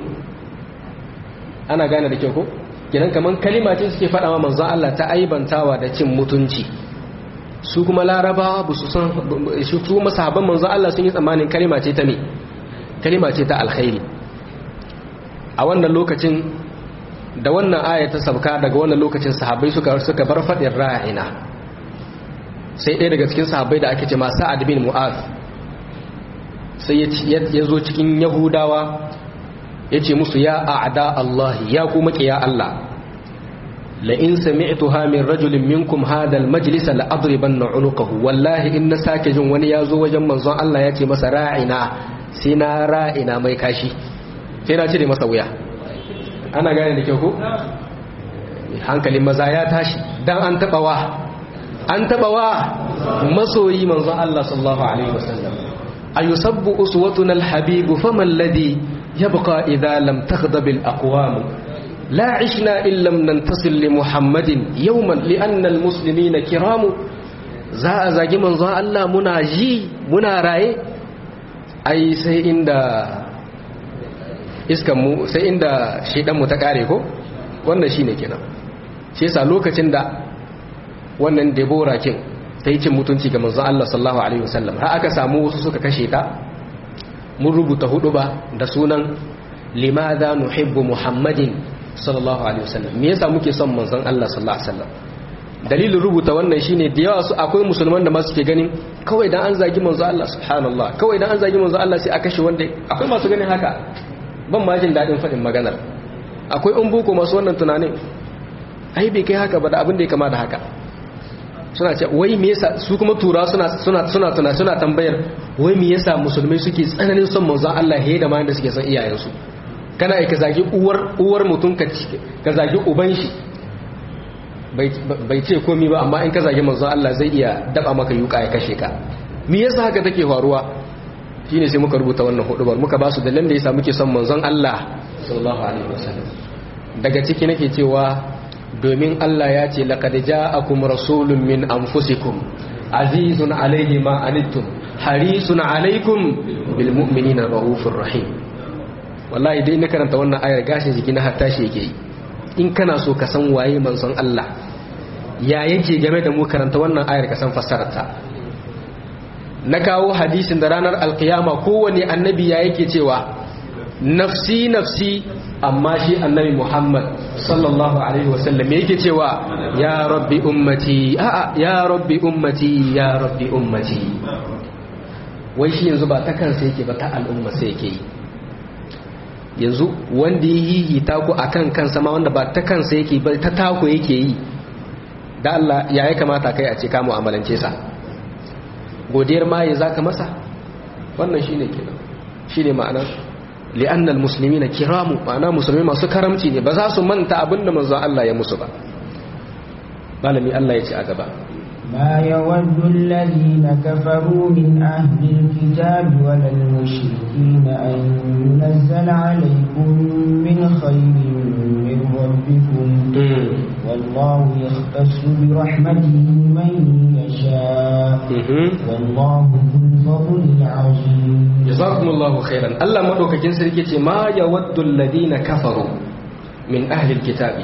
ana gane da kyau ko kenan kaman kalima ce suke faɗa wa manzon Allah ta aibantawa da cin mutunci su kuma larabawa ba su san su kuma sahabban manzon Allah sun yi tsammanin kalima ce ta me kalima ce ta alkhairi a wannan lokacin da wannan aya ta sabka daga wannan lokacin sahabbai suka suka bar fadin ra'ina sai ɗaya daga cikin sahabbai da ake ce ma sa'ad bin mu'az sai ya zo cikin yahudawa ya ce musu ya a'da Allah ya kuma ya Allah la in sami'tuha min rajulin minkum hadha al-majlis la adribanna unuqahu wallahi in na sake jin wani ya zo wajen manzon Allah ya ce masa ra'ina sai na ra'ina mai kashi sai na cire masa wuya ana gane da kyau ko hankalin maza ya tashi dan an taba wa an taba wa masoyi manzon Allah sallallahu alaihi wasallam ayusabbu uswatuna alhabib faman alladhi yabqa idha lam taghdab alaqwam la ishna illa lam nantasil li muhammadin yawman li anna almuslimina kiram za a zagi manzon Allah muna ji muna raye ai sai inda iskan mu sai inda shedan mu ta kare ko wannan shine kenan shi yasa lokacin da wannan Deborah kin ta yi cin mutunci ga manzon Allah sallallahu alaihi wasallam har aka samu wasu suka kashe ta mun rubuta hudu ba da sunan limadha nuhibbu muhammadin sallallahu alaihi wasallam me yasa muke son manzon Allah sallallahu alaihi wasallam dalilin rubuta wannan shine da yawa su akwai musulman da masu ke ganin kawai dan an zagi manzon Allah subhanallah kawai dan an zagi manzon Allah sai a kashe wanda akwai masu ganin haka ban ma jin daɗin faɗin maganar akwai in boko masu wannan tunanin ai bai kai haka ba da abin da ya kama da haka suna ce wai me yasa su kuma tura suna suna suna tuna suna tambayar wai me yasa musulmai suke tsananin son manzon Allah he da ma da suke son iyayensu kana ai ka zagi uwar uwar mutum ka ka zagi uban shi bai bai ce komai ba amma in ka zagi manzon Allah zai iya daba maka yuka ya kashe ka me yasa haka take faruwa shine sai muka rubuta wannan hudubar muka ba su dalilan da yasa muke son manzon Allah sallallahu alaihi wasallam daga ciki nake cewa domin Allah ya ce laqad ja'akum rasulun min anfusikum azizun alaihi ma anittum harisun alaikum bil mu'minina raufur rahim wallahi dai na karanta wannan ayar gashin jiki na hatta shi yake in kana so ka san waye manzon Allah ya yake game da mu karanta wannan ayar ka san fassararta na kawo hadisin da ranar alkiyama kowane annabi ya yake cewa nafsi nafsi amma shi annabi Muhammad sallallahu alaihi wasallam yake cewa ya rabbi ummati a'a ya rabbi ummati ya rabbi ummati wai shi yanzu ba ta kansa yake ba ta al'umma sai yake yi yanzu wanda ya yi taku akan kansa ma wanda ba ta kansa yake ba ta taku yake yi da Allah ya yi kamata kai a ce ka mu'amalance sa godiyar ma ya zaka masa wannan shine kenan shine ma'anar li'anna almuslimina kiramu ma'ana musulmi masu karamci ne ba za su manta abinda manzon Allah ya musu ba malami Allah ya ce a gaba ما يود الذين كفروا من أهل الكتاب ولا المشركين أن ينزل عليكم من خير من ربكم والله يختص برحمته من يشاء والله ذو الفضل العظيم جزاكم الله خيرا الله مدوكاكين سركي ما يود الذين كفروا من أهل الكتاب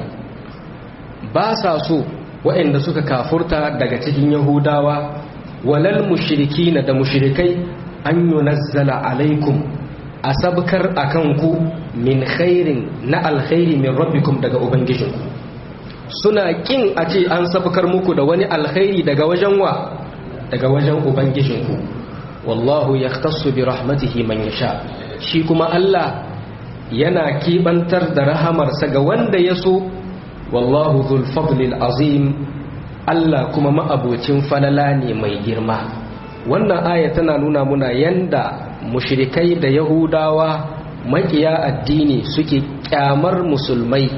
باسا سوء waɗanda suka kafurta daga cikin yahudawa walal mushriki da mushrikai an yunazzala alaikum a sabkar a kanku min khairin na alkhairi min rabbikum daga ubangijinku suna kin a ce an sabkar muku da wani alkhairi daga wajen wa daga wajen ubangijinku wallahu yahtassu bi rahmatihi man yasha shi kuma Allah yana kibantar da rahamarsa ga wanda ya so wallahu dhul fadlil azim Allah kuma ma'abocin falala ne mai girma wannan aya tana nuna muna yanda mushrikai da yahudawa makiya addini suke kyamar musulmai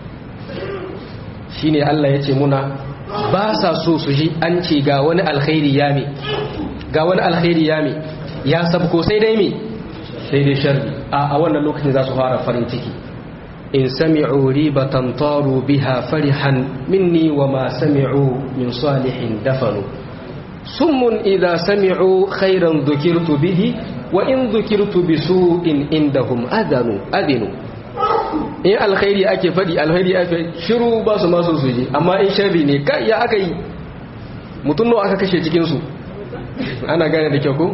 shine Allah ya ce muna ba sa so su ji an ce ga wani alkhairi ya me ga wani alkhairi ya me ya sabko sai dai me sai dai sharri a wannan lokacin za su fara farin ciki in sami'u ribatan taru biha farihan minni wa ma sami'u min salihin dafanu summun idza sami'u khairan dhukirtu bihi wa in dhukirtu bisu'in indahum adanu adinu in alkhairi ake fadi alkhairi ake shiru ba su masu su ji amma in sharri ne kai ya aka yi mutum nawa aka kashe cikin su ana gane da kyau ko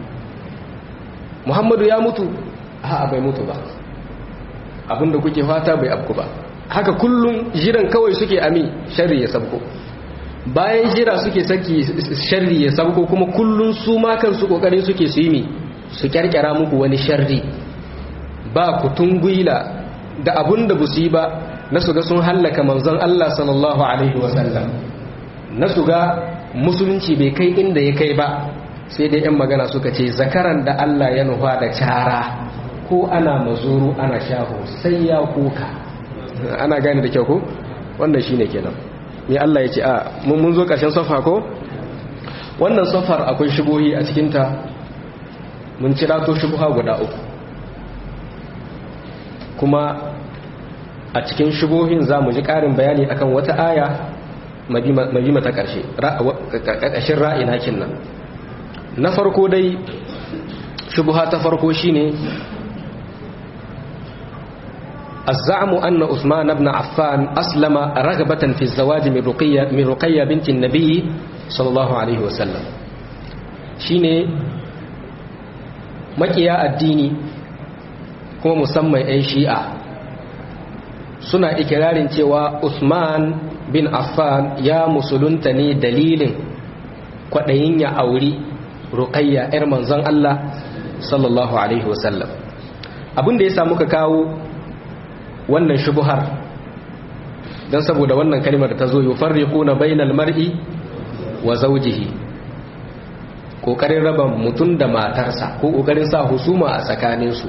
muhammadu ya mutu a'a bai mutu ba abinda kuke fata bai abku ba haka kullum jiran kawai suke ami sharri ya sabko bayan jira suke saki sharri ya sabko kuma kullum su ma kansu kokarin suke su yi mi su kyarkyara muku wani sharri ba ku tungwila da abinda bu su yi ba na su ga sun hallaka manzon Allah sallallahu alaihi wasallam na su ga musulunci bai kai inda ya kai ba sai dai yan magana suka ce zakaran da Allah ya nufa da cara ko ana mazuru ana shaho sai ya kuka ana gane da kyau ko wannan shine kenan ni Allah ya ce a mun zo karshen safa ko wannan safar akwai shubuhi a cikin ta mun cira to shubuha guda uku kuma a cikin shubuhin za mu ji ƙarin bayani akan wata aya madima ta ƙarshe ƙarƙashin ra'ina nan na farko dai shubuha ta farko shine الزعم أن عثمان بن عفان أسلم رغبة في الزواج من رقية, من رقية بنت النبي صلى الله عليه وسلم شيني مكيا الديني kuma musamman 'yan shi'a suna ikirarin cewa Usman bin Affan ya musulunta ne dalilin kwaɗayin ya auri ruqayya 'yar manzon Allah sallallahu Alaihi wasallam abin da ya samu ka kawo wannan shubuhar don saboda wannan kalmar ta zo yi farriku na bainal mar'i wa zaujihi ƙoƙarin raba mutum da matarsa ko ƙoƙarin sa husuma a tsakaninsu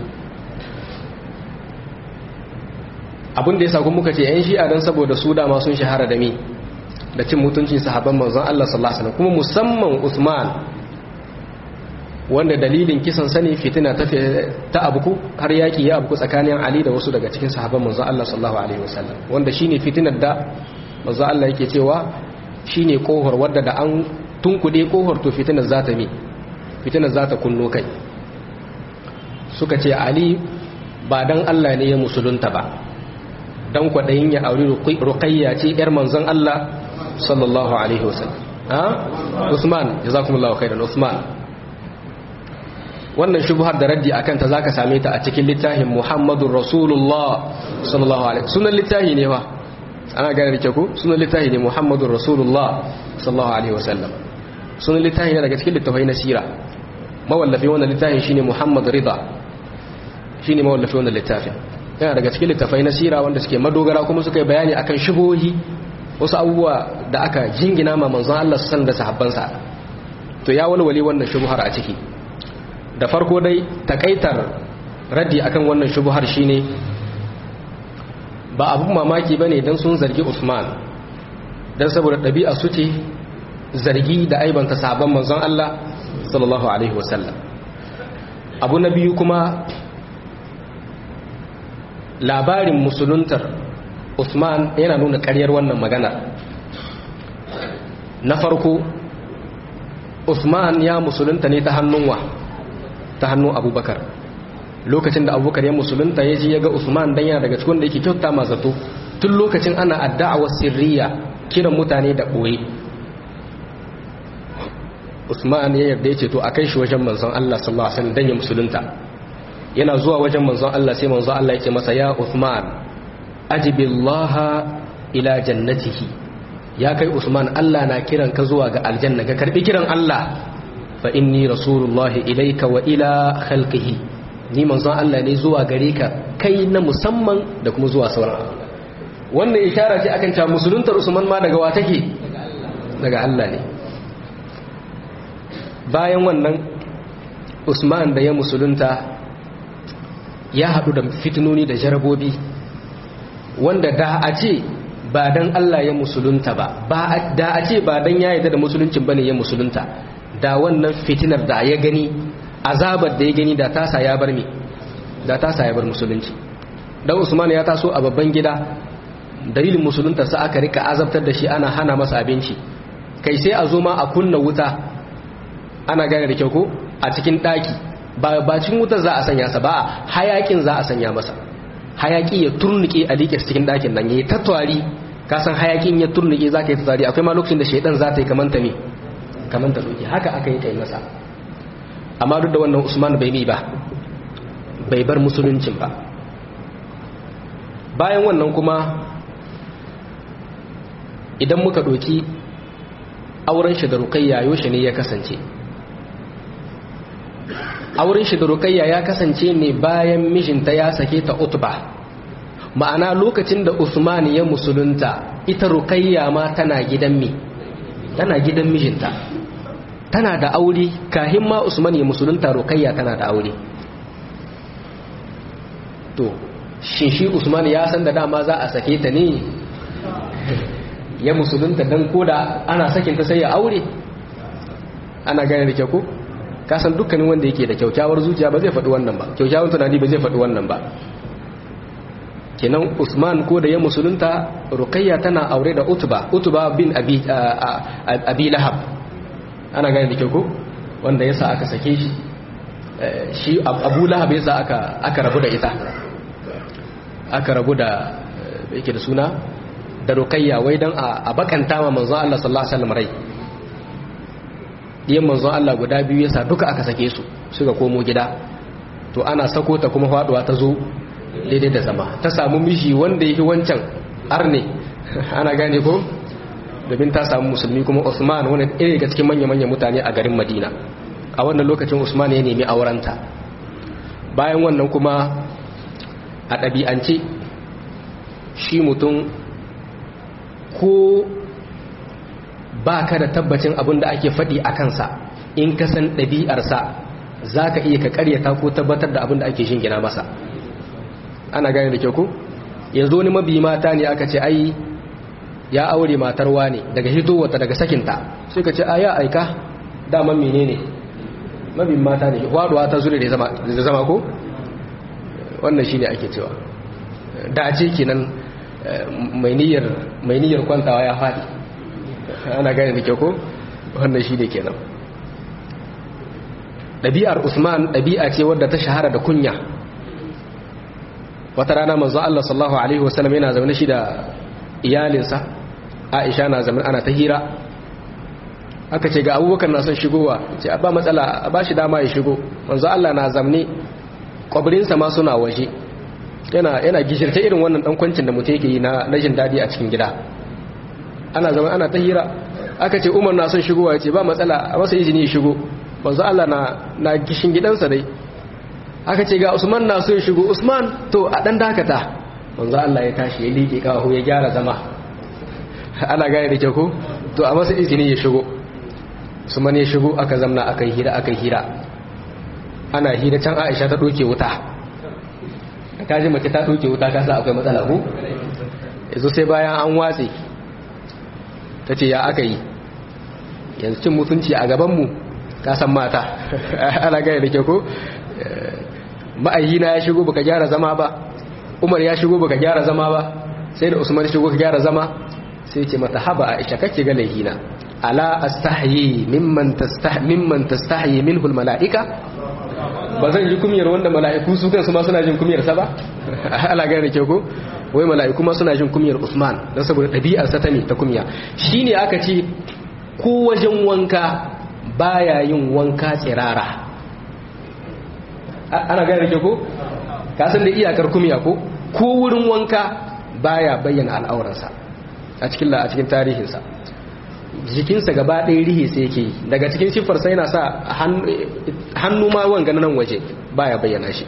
abin da ya sakon muka ce 'yan shi'a don saboda su dama sun shahara da mi da cin mutuncin sahabban manzon Allah sallallahu alaihi kuma musamman Usman wanda dalilin kisan sani fitina ta ta abuku har yaki ya abuku tsakanin Ali da wasu daga cikin sahabban manzon Allah sallallahu alaihi wasallam wanda shine fitinar da manzon Allah yake cewa shine kohor wadda da an tunkude kohor to fitinar za ta mi fitinar za ta kunno kai suka ce Ali ba dan Allah ne ya musulunta ba dan kwaɗayin ya auri ruqayya ce yar manzon Allah sallallahu alaihi wasallam ha Usman jazakumullahu khairan Usman wannan shubhar da raddi akan ta zaka same ta a cikin littafin Muhammadur Rasulullah sallallahu alaihi sunan littafi ne fa ana gane da ku sunan littafi ne Muhammadur Rasulullah sallallahu alaihi wasallam sunan littafi ne daga cikin littafai na sira mawallafi wannan littafin shine Muhammad Rida shine mawallafi wannan littafin yana daga cikin littafai na sira wanda suke madogara kuma suka yi bayani akan shubuhi wasu abubuwa da aka jingina ma manzon Allah sallallahu da sahabbansa to ya walwale wannan shubuhar a ciki da farko dai takaitar raddi akan wannan shubuhar shine ba abun mamaki bane dan sun zargi Usman dan saboda ɗabi'a su ce zargi da aibanta sahabban manzon Allah sallallahu alaihi wasallam abu na biyu kuma labarin musuluntar Usman yana nuna ƙaryar wannan magana na farko Usman ya musulunta ne ta hannun wa ta hannun Abubakar lokacin da Abubakar ya musulunta ya ji ya ga Usman dan yana daga cikin da yake kyauta ma zato tun lokacin ana addawa sirriya kiran mutane da ɓoye Usman ya yarda ya ce to a kai shi wajen manzon Allah sallallahu alaihi wasallam dan ya musulunta yana zuwa wajen manzon Allah sai manzon Allah ya ce masa ya Usman ajibillaha ila jannatihi ya kai Usman Allah na kiran ka zuwa ga aljanna ka karbi kiran Allah fa inni rasulullahi ilayka wa ila khalqihi ni manzon Allah ne zuwa gare ka kai na musamman da kuma zuwa sauran wannan ishara ce akan cewa musuluntar Usman ma daga wa take daga Allah ne bayan wannan Usman da ya musulunta ya haɗu da fitinoni da jarabobi wanda da a ce ba dan Allah ya musulunta ba da a ce ba dan ya yarda da musuluncin bane ya musulunta da wannan fitinar da ya gani azabar da ya gani da tasa ya bar me da tasa ya bar musulunci dan Usman ya taso a babban gida dalilin musulunta sa aka rika azabtar da shi ana hana masa abinci kai sai a zo ma a kunna wuta ana gane da kyau ko a cikin daki ba bacin wutar za a sanya sa ba hayakin za a sanya masa hayaki ya turnuke a liƙe cikin ɗakin nan ya yi tattwari kasan hayakin ya turnuke za ka yi tattwari akwai ma lokacin da shaidan za ta yi kamanta ne kamanta doki haka aka yi kai masa amma duk da wannan usman bai mi ba bai bar musuluncin ba bayan wannan kuma idan muka ɗoki auren shi da rukayya yaushe ne ya kasance auren shi da rukayya ya kasance ne bayan mijinta ya sake ta utba ma'ana lokacin da usman ya musulunta ita rukayya ma tana gidan mi tana gidan mijinta tana da aure kahin ma usman ya musulunta rukayya tana da aure to shin shi usman ya san da dama za a sake ta ne ya musulunta dan koda ana sakinta sai ya aure ana gane da kyau ko kasan dukkanin wanda yake da kyaukyawar zuciya ba zai faɗi wannan ba kyaukyawar tunani ba zai faɗi wannan ba kenan usman ko da ya musulunta rukayya tana aure da utuba utuba bin abi, abi lahab ana gane da kyau ko wanda yasa aka sake shi shi abu lahab yasa aka, aka rabu da ita aka rabu da yake da suna da rukayya wai don a bakanta ma manzon Allah sallallahu alaihi wasallam rai diyan manzon Allah guda biyu yasa duka aka sake su suka komo gida to ana sako ta kuma faduwa ta zo daidai da zama ta samu miji wanda yake wancan arne ana gane ko domin ta samu musulmi kuma Usman wani ɗaya daga cikin manya-manyan mutane a garin Madina a wannan lokacin Usman ya nemi aurenta bayan wannan kuma a ɗabi'ance shi mutum ko ba ka da tabbacin abin da ake faɗi a kansa in ka san ɗabi'arsa za ka iya ka ƙaryata ko tabbatar da abin da ake shingina masa ana gane da kyau ku yanzu wani mabi mata ne aka ce ai ya aure matarwa ne daga hitowata daga sakinta sai ka ce a ya aika daman menene mabin mata ne waduwa ta zure da zama ko wannan shi ne ake cewa da ce kenan mai niyyar kwantawa ya faɗi ana gane da kyau ko wannan shi ne kenan ɗabi'ar usman ɗabi'a ce wadda ta shahara da kunya wata rana manzo Allah sallallahu alaihi wasallam yana zaune shi da iyalinsa Aisha na zaune ana ta hira aka ce ga abubakar na son shigowa ce ba matsala a ba shi dama ya shigo manzo Allah na zamne kwabirinsa ma suna waje yana yana gishirce irin wannan dan kwancin da mutum yake yi na rashin dadi a cikin gida ana zama ana ta hira aka ce Umar na son shigowa ya ce ba matsala a masa izini ya shigo manzo Allah na na gishin gidansa dai aka ce ga Usman na son shigo Usman to a dan dakata manzo Allah ya tashi ya liƙe kawo ya gyara zama ana gane da ke ko to a masa izini ya shigo Usman ya shigo aka zamna aka hira aka hira ana hira can Aisha ta doke wuta ka ji mace ta doke wuta ka sa akwai matsala ko yanzu sai bayan an watse ta ce ya aka yi yanzu cin mutunci a gabanmu ka san mata ana gane da ke ko ma'ayyina ya shigo baka gyara zama ba umar ya shigo baka gyara zama ba sai da usman shigo ka gyara zama sai ce mata haba aisha kake ga laihina ala astahyi mimman tastahyi mimman tastahyi minhu almalaika ba zan ji kumiyar wanda mala'iku su kansu ma suna jin kumiyar sa ba ala gane ke ko wai mala'iku ma suna jin kumiyar usman dan saboda dabi'ar sa ta ne ta kumiya shine aka ce ko wajen wanka baya yin wanka tsirara ana gane ke ko ka san da iyakar kumiya ko ko wurin wanka baya bayyana al'auransa a cikin a cikin tarihinsa jikinsa gaba ɗaya rihe sai yake daga cikin siffarsa yana sa hannu ma wanga nan waje baya bayyana shi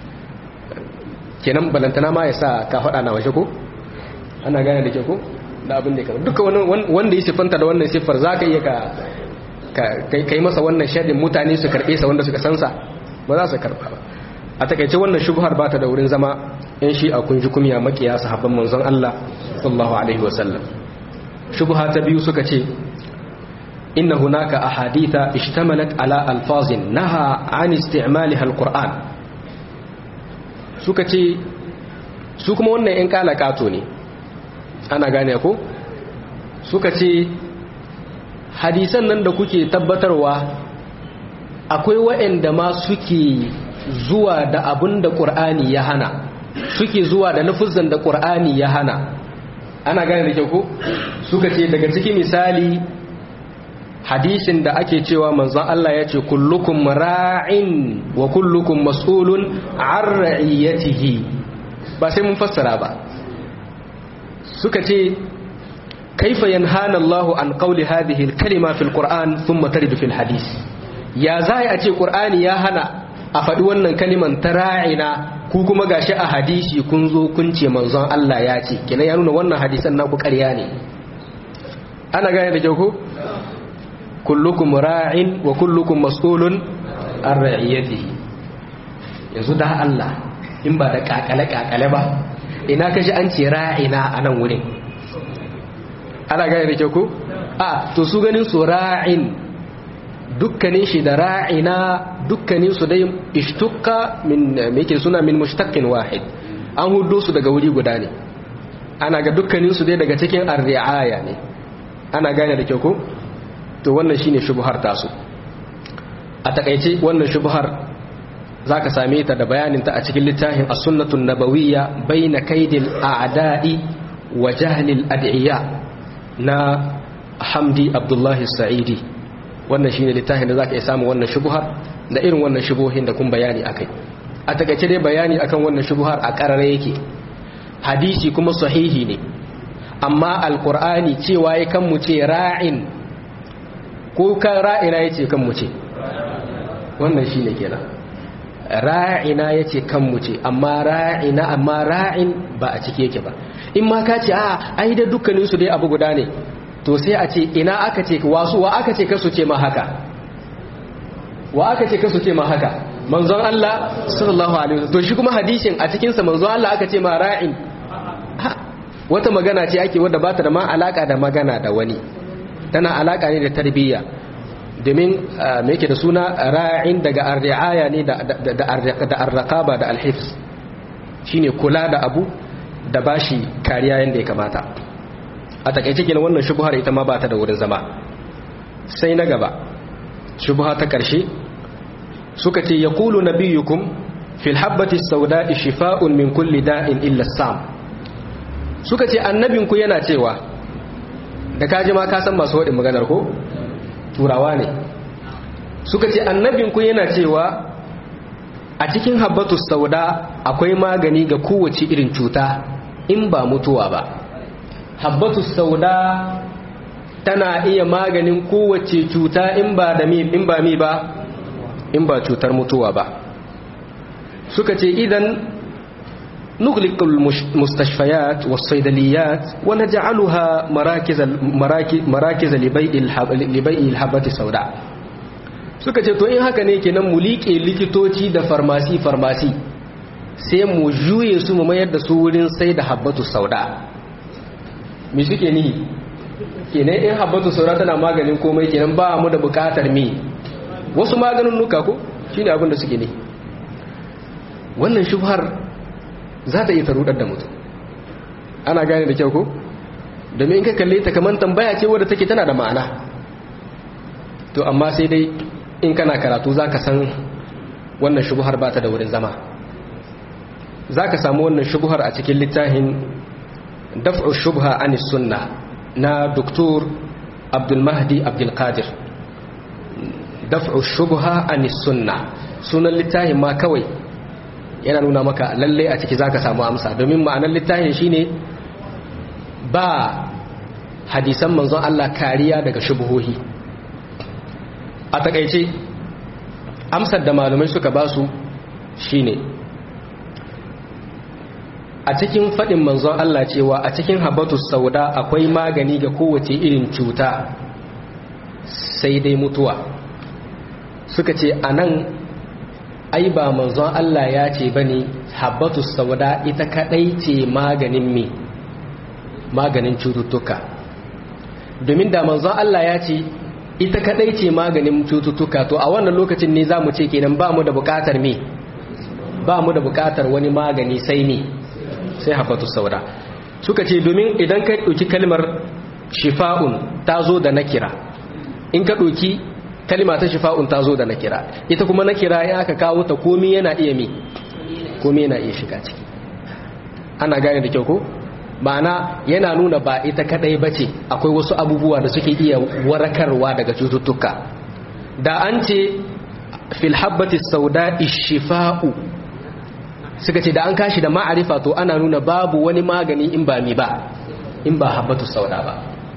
kenan balantana ma ya sa ka faɗa na waje ko ana gane da ke ko da abin da ya kama duka wanda ya siffanta da wannan siffar za ka iya ka yi masa wannan shaɗin mutane su karɓe sa wanda suka sansa ba za su karɓa ba a takaice wannan shubhar ba ta da wurin zama yan shi a kunji kumiya makiya sahabban manzon Allah sallallahu alaihi wasallam shubha ta biyu suka ce inna hunaka ahaditha ishtamalat ala alfazin naha an isti'maliha alquran suka ce su kuma wannan yan kalakato ne ana gane ko suka ce hadisan nan da kuke tabbatarwa akwai waɗanda ma suke zuwa da abin da ƙur'ani ya hana suke zuwa da nufuzan da ƙur'ani ya hana ana gane da kyau ko suka ce daga ciki misali hadisin da ake cewa manzon Allah ya ce kullukum ra'in wa kullukum mas'ulun an ra'iyatihi ba sai mun fassara ba suka ce kaifa yanhana Allah an qawli hadhihi al-kalima fil Qur'an thumma taridu fil hadith ya zai a ce Qur'ani ya hana a faɗi wannan kaliman ta ra'ina ku kuma gashi a hadisi kun zo kun ce manzon Allah ya ce kina ya nuna wannan hadisan naku ƙarya ne ana gane da kyau ko kullukum ra'in wa kullukum mas'ulun an ra'iyatihi yanzu da Allah in ba da kakale kakale ba ina kashi an ce ra'ina a nan wurin ana gane da kyau ko a to su ganin su ra'in dukkanin shi da ra'ina dukkanin su dai ishtukka min yake suna min mushtaqin wahid an hudo su daga wuri guda ne ana ga dukkanin su dai daga cikin ar-ri'aya ne ana gane da kyau ko to wannan shine shubhar tasu a takaice wannan shubhar zaka same ta da bayanin ta a cikin littafin as-sunnatun nabawiyya baina kaidil a'da'i wa jahlil ad'iya na Hamdi Abdullahi Sa'idi wannan shine littafin da zaka iya samu wannan shubuhar da irin wannan shubuhin da kun bayani akai a takaice dai bayani akan wannan shubuhar a karare yake hadisi kuma sahihi ne amma alqur'ani cewa ya kan mu ce ra'in ko kan ra'ina yace kan mu ce wannan shine kenan ra'ina yace kan mu ce amma ra'ina amma ra'in ba a cike yake ba in ma ka ce a ai da dukkanin su dai abu guda ne to sai a ce ina aka ce wasu wa aka ce kasu ce ma haka wa aka ce kasu ce ma haka manzon Allah sallallahu alaihi wasallam to shi kuma hadisin a cikin sa manzon Allah aka ce ma ra'in wata magana ce ake wadda bata da ma alaka da magana da wani tana alaka ne da tarbiyya domin me yake da suna ra'in daga ar-ri'aya ne da da ar-raqaba da al-hifz shine kula da abu da bashi kariya yanda ya kamata a takaice kenan wannan shubhar ita ma ba ta da wurin zama sai na gaba shubha ta karshe suka ce yaqulu nabiyukum fil habbati sauda'i shifa'un min kulli da'in illa sam suka ce annabinku yana cewa da kaji ma ka san masu wadin maganar ko turawa ne suka ce annabinku yana cewa a cikin habbatu sauda akwai magani ga kowace irin cuta in ba mutuwa ba habbatu sauda tana iya maganin kowace cuta in ba da mi in ba mi ba in ba cutar mutuwa ba suka ce idan نغلق المستشفيات والصيدليات ونجعلها مراكز مراكز لبيع لبيع الحبة السوداء suka ce to in haka ne kenan mu liƙe likitoci da farmasi farmasi sai mu juye su mu mayar da su wurin sai da habbatu sauda me suke ni kenan in habbatu sauda tana maganin komai kenan ba mu da bukatar mi wasu maganin nuka ko shine abin da suke ne wannan shubhar za ta iya tarudar da mutum ana gane da kyau ko domin in ka kalle ta kamar tambaya ce wadda take tana da ma'ana to amma sai dai in kana karatu za ka san wannan shubuhar ba ta da wurin zama za ka samu wannan shubuhar a cikin littafin daf'u shubha anis sunna na doktor abdulmahdi abdulkadir daf'u shubha anis sunna sunan littafin ma kawai yana nuna maka lalle a ciki zaka samu amsa domin ma'anar littafin shine ba hadisan manzon Allah kariya daga shubuhohi a takaice amsar da malumai suka basu shine a cikin faɗin manzon Allah cewa a cikin habatu sauda akwai magani ga kowace irin cuta sai dai mutuwa suka ce a nan ai ba manzon Allah ya ce ba ne habbatu sauda ita kadai ce maganin me maganin cututtuka domin da manzon Allah ya ce ita kadai ce maganin cututtuka to a wannan lokacin ne za mu ce kenan ba mu da bukatar me ba mu da bukatar wani magani sai ne sai habbatu sauda suka ce domin idan ka ɗauki kalmar shifa'un ta zo da nakira in ka ɗauki kalima ta shifa'un ta zo da na kira ita kuma na kira ya aka kawo ta komi yana iya mi komi yana iya shiga ciki ana gane da kyau ko ma'ana yana nuna ba ita kadai bace akwai wasu abubuwa da suke iya warakarwa daga cututtuka da an ce fil habbati sauda ishifa'u suka ce da an kashi da ma'arifa to ana nuna babu wani magani in ba mi ba in ba habbatu sauda ba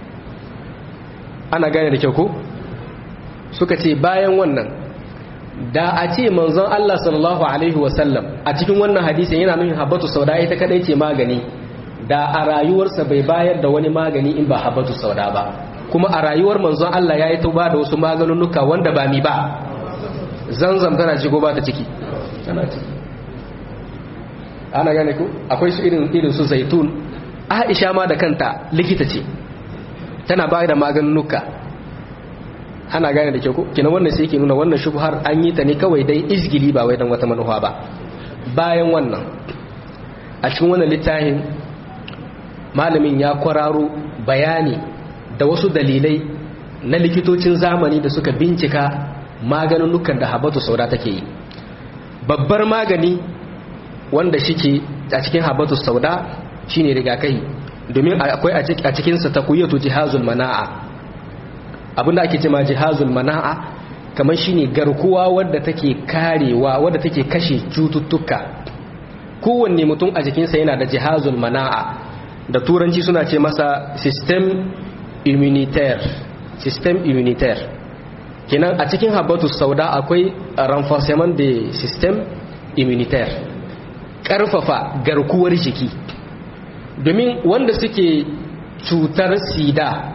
ana gane da kyau ko suka ce bayan wannan da a ce manzon Allah sallallahu alaihi wasallam a cikin wannan hadisin yana nufin habbatu sauda ita kadai ce magani da a rayuwarsa bai bayar da wani magani in ba habbatu sauda ba kuma a rayuwar manzon Allah ya yi tauba da wasu maganunuka wanda ba mi ba zanzam tana ci ko ba ta ciki tana ciki ana gane ku akwai su irin irin su zaitun Aisha ma da kanta likita ce tana bayar da maganunuka ana gane da kyau ko kina wannan sai yake nuna wannan shubhar an yi ta ne kawai dai izgili ba wai dan wata manufa ba bayan wannan a cikin wannan littafin malamin ya kwararo bayani da wasu dalilai na likitocin zamani da suka bincika maganunukan da habatu sauda take yi babbar magani wanda shike a cikin habatu sauda shine rigakafi domin akwai a cikinsa takwiyatu jihazul mana'a abinda ake cema jihazul mana'a kamar shine garkuwa wadda take karewa wadda take kashe cututtuka kowanne mutum a jikinsa yana da jihazul mana'a da turanci suna ce masa system immunitaire system immunitaire kenan a cikin habatus sauda akwai renforcement de system immunitaire karfafa garkuwar jiki domin wanda suke cutar sida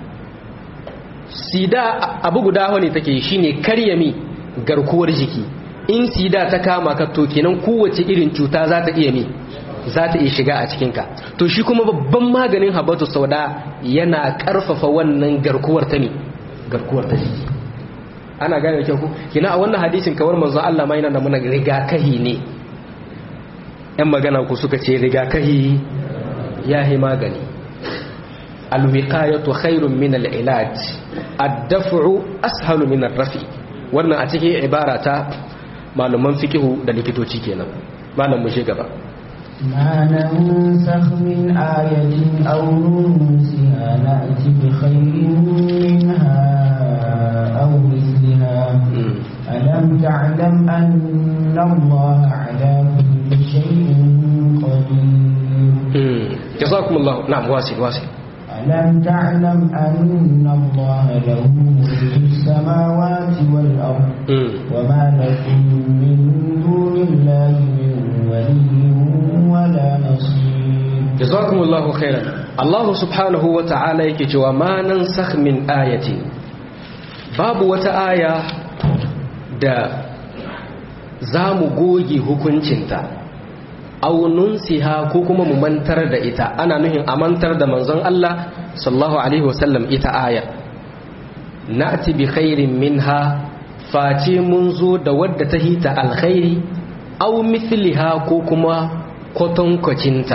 sida abu guda ne take shine karyami garkuwar jiki in sida ta kama ka to kenan kowace irin cuta za ta iya mi za ta iya shiga a cikinka to shi kuma babban maganin habatu sauda yana karfafa wannan garkuwar ta ne garkuwar ta jiki ana gane da kyau ku kina a wannan hadisin kawar manzo Allah ma yana da muna rigakahi ne yan magana ku suka ce rigakahi ya yi magani alwiqayatu khairun min al-ilaj ad-daf'u ashalu min ar-rafi wannan a cikin ibara ta malaman fikihu da likitoci kenan malam mu shi gaba ما ننسخ من آية أو ننسها نأتي بخير منها أو مثلها ألم تعلم أن الله على كل شيء قدير جزاكم الله نعم واصل واصل ألم تعلم أن الله له ملك السماوات والأرض وما لكم من دون الله من ولي ولا نصير جزاكم الله خيرا الله سبحانه وتعالى yake cewa ma nansakh min ayati babu wata aya da zamu goge hukuncinta aw nunsiha ko kuma mu mantar da ita ana nuhin a mantar da manzon Allah sallallahu alaihi wasallam ita aya na'ti bi khairin minha face mun zo da wadda ta hita alkhairi aw mithliha ko kuma kwatankwacinta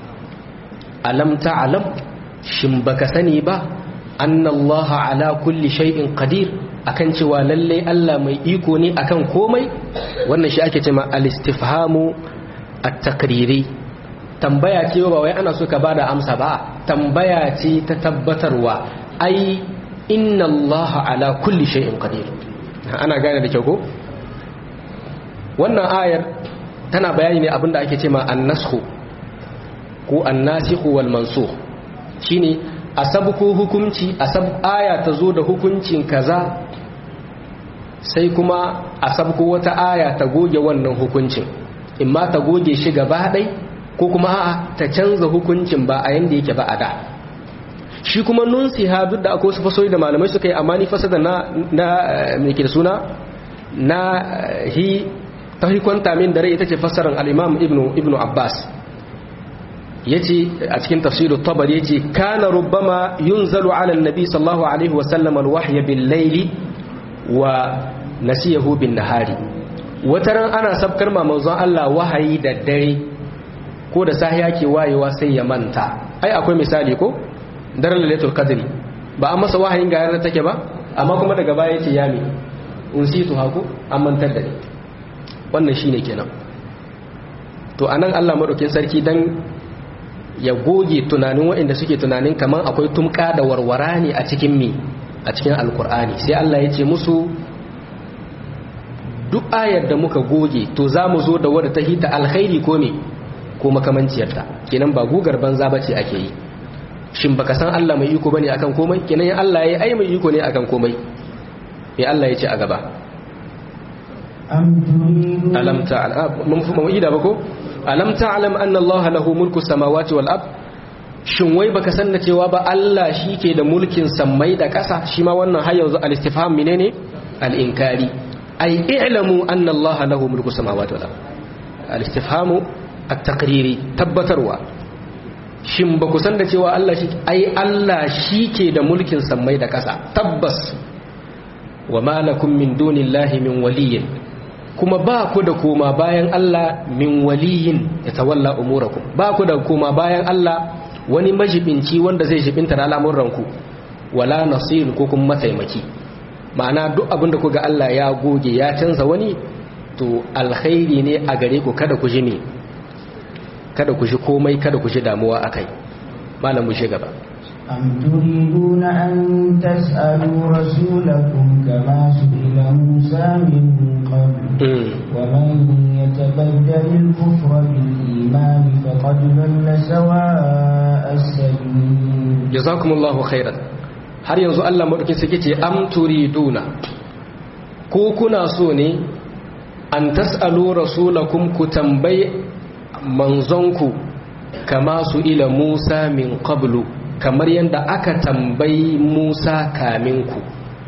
alam ta'lam shin baka sani ba annallaha ala kulli shay'in qadir akan cewa lalle Allah mai iko ne akan komai wannan shi ake cewa al-istifhamu at-taqriri tambaya ce ba wai ana so ka bada amsa ba tambaya ce ta tabbatarwa ai inna Allah ala kulli shay'in qadir ana gane da kyau ko wannan ayar tana bayani ne abinda ake cewa an-nasxu ko an-nasikhu wal mansukh shine asabku hukunci asab aya ta zo da hukuncin kaza sai kuma asabku wata aya ta goge wannan hukuncin in ma ta goge shi gaba ɗai ko kuma a'a ta canza hukuncin ba a yanda yake ba a da shi kuma nunsiha duk da akwai wasu fasori da malamai suka yi amma ni fasada na na me ke da suna na hi ta hikwanta min da rai ita ce fassarar al-imam ibnu ibnu abbas yace a cikin tafsirut tabari yace kana rubbama yunzalu ala an-nabi sallallahu alaihi wa sallam al-wahya bil-layli wa nasiyahu bin-nahari wataran ana sabkar ma manzon Allah wahayi da dare ko da sahiya ke wayewa sai ya manta ai akwai misali ko daren lailatul qadri ba an masa wahayin ga yanar take ba amma kuma daga baya yace ya mi unsitu haku an mantar da ni wannan shine kenan to anan Allah madaukin sarki dan ya goge tunanin waɗanda suke tunanin kaman akwai tumka da warwara ne a cikin mi a cikin alkur'ani sai Allah ya ce musu duk ayar da muka goge to za mu zo da wadda ta hita alkhairi ko me ko makamanciyarta kenan ba gugar banza bace ake yi shin baka san Allah mai iko bane akan komai kenan Allah yayi ai mai iko ne akan komai me Allah ya ce a gaba alam ta'lam mun fi mu ida ba ko alam ta'lam anna Allah lahu mulku samawati wal ard shin wai baka san da cewa ba Allah ke da mulkin sammai da ƙasa shi ma wannan har yanzu al-istifham menene al-inkari ay i'lamu anna Allah lahu mulku samawati wal ard al-istifhamu at-taqriri tabbatarwa shin ba ku san da cewa Allah shi ai Allah ke da mulkin sammai da ƙasa tabbas wa ma lakum min dunillahi min waliyyin kuma ba ku da koma bayan Allah min waliyin ya tawalla umurakum ba ku da koma bayan Allah wani majibinci wanda zai jibinta da al'amuranku wala nasir ko kuma mataimaki ma'ana duk abin da kuga Allah ya goge ya canza wani to alkhairi ne a gare ku kada ku ji ne kada ku ji komai kada ku ji damuwa akai malam mu shi gaba أم تريدون أن تسألوا رسولكم كما سئل موسى من قبل ومن يتبدل الكفر بالإيمان فقد ضل سواء السبيل جزاكم الله خيرا har yanzu Allah madaukin suke ce am turiduna ko kuna so ne an tas'alu rasulakum ku tambayi manzonku kama su ila Musa min qablu kamar yadda aka tambayi Musa kaminku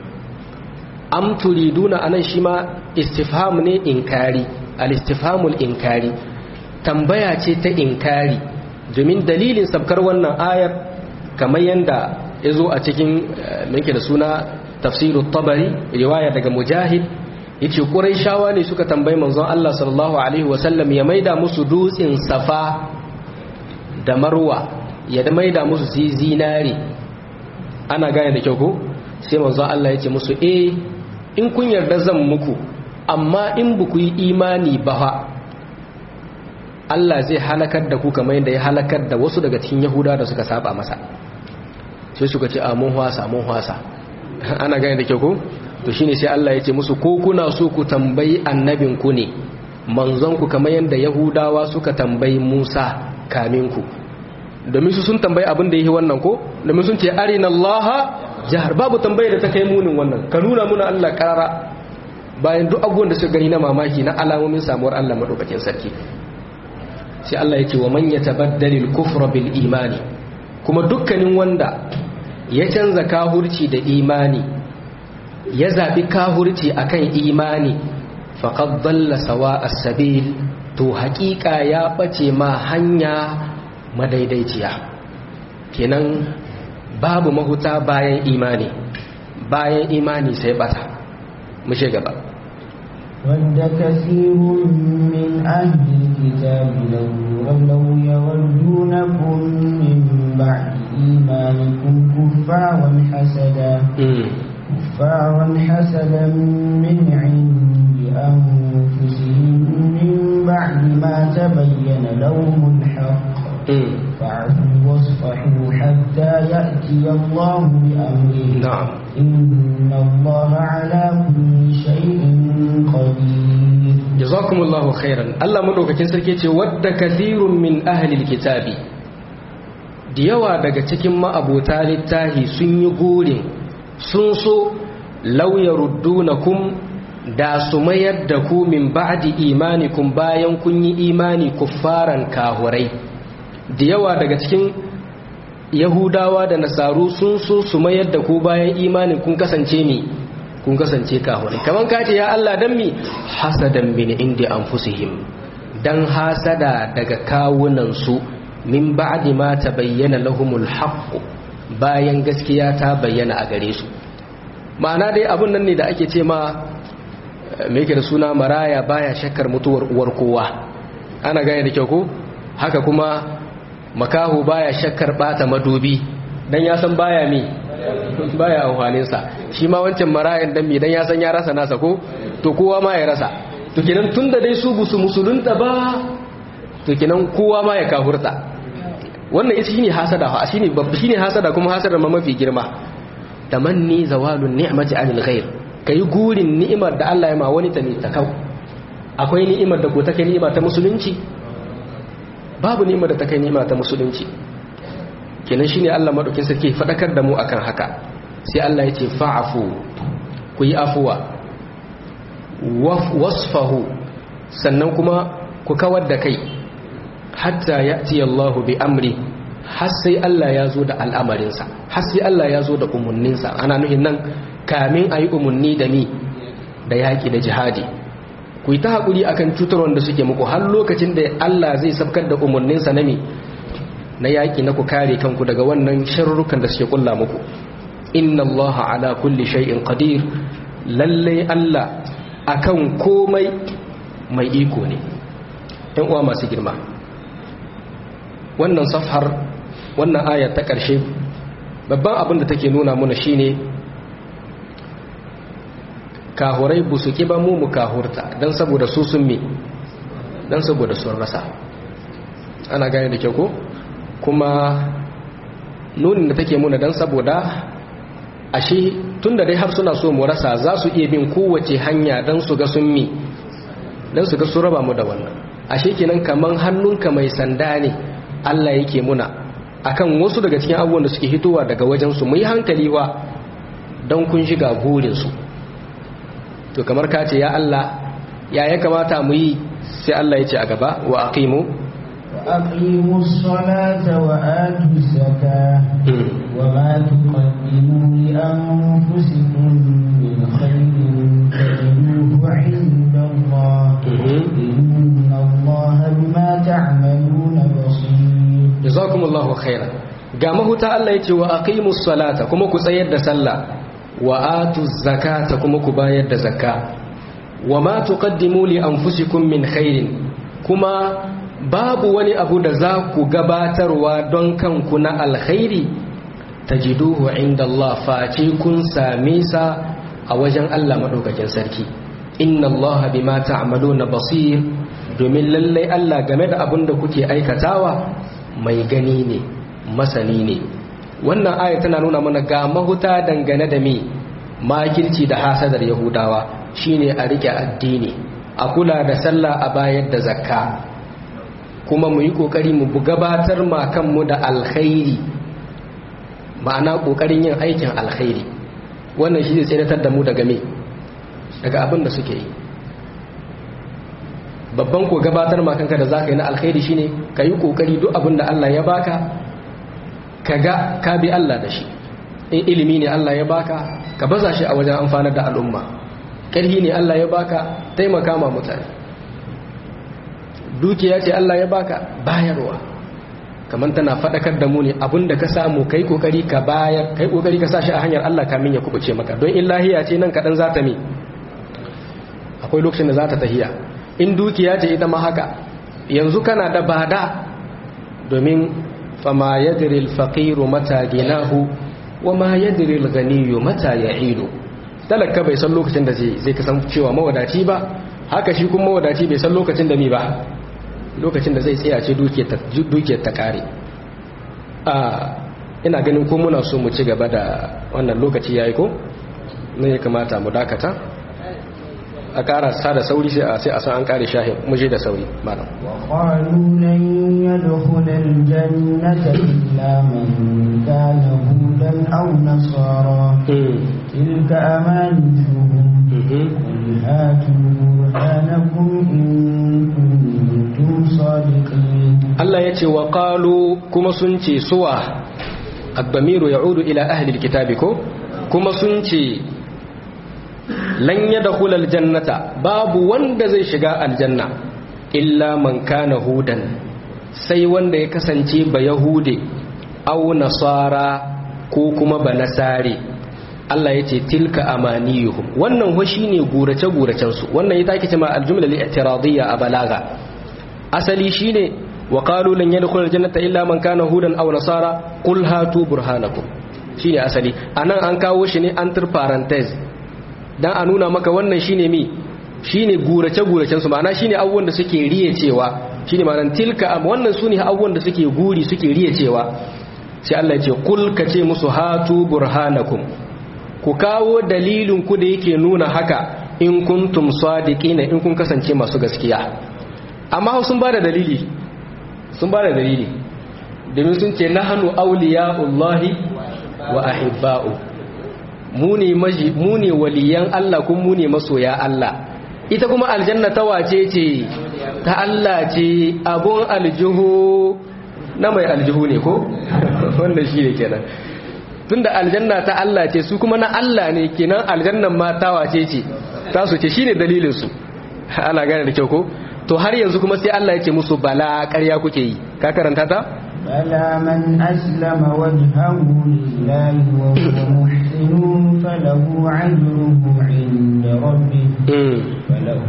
am turiduna anan shi ma istifham ne inkari al-istifhamul inkari tambaya ce ta inkari domin dalilin sabkar wannan ayar kamar yadda ya zo a cikin minke da suna tafsirut tabari riwaya daga mujahid yace quraishawa ne suka tambayi manzon Allah sallallahu alaihi wasallam ya maida musu dutsin safa da marwa ya da maida musu zinari ana gane da kyau ko sai manzo Allah ya ce musu eh in kun yarda zan muku amma in ba ku yi imani ba fa Allah zai halakar da ku kamar yadda ya halakar da wasu daga cikin Yahuda da suka saba masa sai suka ce a mun hwasa mun hwasa ana gane da kyau ko to shine sai Allah ya ce musu ko kuna so ku tambayi annabin ku ne manzon ku kamar yadda yahudawa suka tambayi Musa kamin ku domin su sun tambayi abin da yake wannan ko domin sun ce arinallaha jahar babu tambayar da ta kai munin wannan ka nuna muna Allah karara bayan duk abubuwan da suka gani na mamaki na alamomin samuwar Allah madaukakin sarki sai Allah ya ce wa man yatabaddalil kufra bil imani kuma dukkanin wanda ya canza kahurci da imani ya zabi kahurci akan imani faqad dalla sawa as-sabil to haƙiƙa ya bace ma hanya madaidaiciya kenan babu mahuta bayan imani bayan imani sai bata mu gaba ود كثير من أهل الكتاب لو لو يردونكم من بعد إيمانكم كفارا حسدا كفارا حسدا من عند أنفسهم من بعد ما تبين لهم الحق فاعفوا واصفحوا حتى يأتي الله بأمره نعم إن الله على كل شيء قدير جزاكم الله خيرا الله مدوكاkin sarki ce wadda kathirun min ahli alkitabi da yawa daga cikin ma'abota littahi sun yi gurin sun so law yaruddunakum da su mayar da ku min ba'di imanikum bayan kun yi imani kuffaran kahurai da yawa daga cikin yahudawa da nasaru sun so su mayar da ku bayan imanin kun kasance mi kun kasance kahurai kaman ka ce ya Allah dan mi hasadan min indi anfusihim dan hasada daga kawunan su min ba'di ma tabayyana lahumul haqq bayan gaskiya ta bayyana a gare su ma'ana dai abun nan ne da ake ce ma me yake da suna maraya baya shakkar mutuwar uwar kowa ana gane da kyau ko haka kuma makahu baya shakkar bata madubi dan ya san baya mi baya amfanin sa shi ma wancan marayan dan mi dan ya san ya rasa nasa ko to kowa ma ya rasa to kenan tunda dai su busu musulunta ba to kenan kowa ma ya kafurta wannan ita shine hasada ha shine babba shine hasada kuma hasada ma mafi girma tamanni zawalun ni'mati anil ghair kai gurin ni'imar da Allah ya ma wani ta ne ta kau akwai ni'imar da ko ta kai ni'ima ta musulunci babu ni'ima da ta kai ni'ima ta musulunci kenan shine Allah madaukin sarki fadakar da mu akan haka sai Allah ya ce fa'afu ku yi afuwa wasfahu sannan kuma ku kawar da kai hatta ya'ti Allah bi amri har sai Allah ya zo da al'amarinsa har sai Allah ya zo da umarninsa ana nuhin nan kamin a yi umarni da mi da yaƙi da jihadi ku yi ta haƙuri akan cutar wanda suke muku har lokacin da Allah zai sabkar da umarninsa na mi na yaƙi na ku kare kanku daga wannan sharrukan da suke kulla muku inna Allah ala kulli shay'in qadir lalle Allah akan komai mai iko ne ɗan uwa masu girma wannan safhar wannan aya ta ƙarshe babban abin da take nuna muna shine kahurai bu su ba mu mu kahurta don saboda su sun mi don saboda sun rasa ana gane da kyau ko kuma nunin da take muna don saboda ashe tun da dai har suna so mu rasa za su iya bin kowace hanya don su ga sun mi don su ga su raba mu da wannan ashe kenan kaman hannunka mai sanda ne Allah yake muna akan wasu daga cikin abubuwan da suke hitowa daga wajensu mu yi hankali wa don kun shiga burinsu to kamar ka ce ya Allah ya ya kamata mu yi sai Allah ya ce a gaba wa aqimu وأقيموا الصلاة وآتوا الزكاة وما تقدموا لأنفسكم من خير تجدوه عند الله إن الله بما تعملون بصير جزاكم الله خيرا ga mahuta Allah ya ce wa aqimus salata kuma ku tsayar da sallah wa atu zakata kuma ku bayar da zakka wa ma tuqaddimu li anfusikum min khairin kuma babu wani abu da za ku gabatarwa don kanku na alkhairi tajiduhu inda Allah face kun same sa a wajen Allah madaukakin sarki inna Allah bima ta'maluna basir domin lallai Allah game da abin da kuke aikatawa mai gani ne masani ne wannan aya tana nuna mana ga mahuta dangane da me makirci da hasadar yahudawa shine a rike addini a kula da sallah a bayar da zakka kuma mu yi kokari mu gabatar ma kanmu da alkhairi ma'ana kokarin yin aikin alkhairi wannan shi zai tsiratar da mu daga me daga abin da suke yi babban ko gabatar ma kanka da zaka yi na alkhairi shine ka yi kokari duk abin da Allah ya baka ka ga ka bi Allah da shi in ilimi ne Allah ya baka ka baza shi a wajen amfanar da al'umma ƙarhi ne Allah ya baka taimaka ma mutane dukiya ce Allah ya baka bayarwa kamar tana faɗakar da mu ne abinda ka samu kai kokari ka bayar kai kokari ka sa shi a hanyar Allah kamin ya kubuce maka don in lahiya ce nan kaɗan za ta mi akwai lokacin da za ta tahiya in dukiya ce ita ma haka yanzu kana da bada domin fama yadri al-faqiru mata ginahu wa ma yadri al-ghaniyu mata ya'idu talaka bai san lokacin da zai kasan cewa mawadaci ba haka shi kuma mawadaci bai san lokacin da mi ba lokacin da zai tsaya ce dukiyar ta kare ina ganin ko muna so mu ci gaba da wannan lokaci yayi ko ne ya kamata mu dakata a kara sa da sauri sai a sai a san an kare shahin mu je da sauri malam wa qalu lan yadkhula al-jannata illa man kana hudan aw nasara tilka amanatuhum qul hatu burhanakum in kuntum sadiqin Allah yace wa qalu kuma sun ce suwa ad-damiru ya'udu ila ahli al-kitabi ko kuma sun ce lan yadkhul aljannata babu wanda zai shiga aljanna illa man kana hudan sai wanda ya kasance ba yahude aw nasara ko kuma ba nasare Allah yace tilka amaniyuhum wannan ho shine gurace guracen su wannan ita ake cewa aljumla al-i'tiradiyya a balaga asali shine wa qalu lan yadkhul aljannata illa man kana hudan aw nasara qul hatu burhanakum shine asali anan an kawo shi ne antir parenthesis dan a nuna maka wannan shine mi shine gurace guracen su ma'ana shine abubuwan da suke riye cewa shine ma'anar tilka am wannan sune abubuwan da suke guri suke riye cewa sai Allah ya ce kul ka ce musu hatu burhanakum ku kawo dalilin ku da yake nuna haka in kuntum sadiqina in kun kasance masu gaskiya amma sun bada dalili sun bada dalili domin sun ce nahnu awliya'ullahi wa ahibba'u mu ne waliyan Allah kuma mu ne masoya Allah ita kuma aljanna ta wace ce ta Allah ce abun aljihu na mai aljihu ne ko wanda shi ne kenan tunda aljanna ta Allah ce su kuma na Allah ne kenan aljannan ma ta wace ce ta su ce shine dalilin su ana gane da kyau ko to har yanzu kuma sai Allah ya ce musu bala ƙarya kuke yi ka karanta ta بلى من أسلم وجهه لله وهو محسن فله أجره عند ربه فله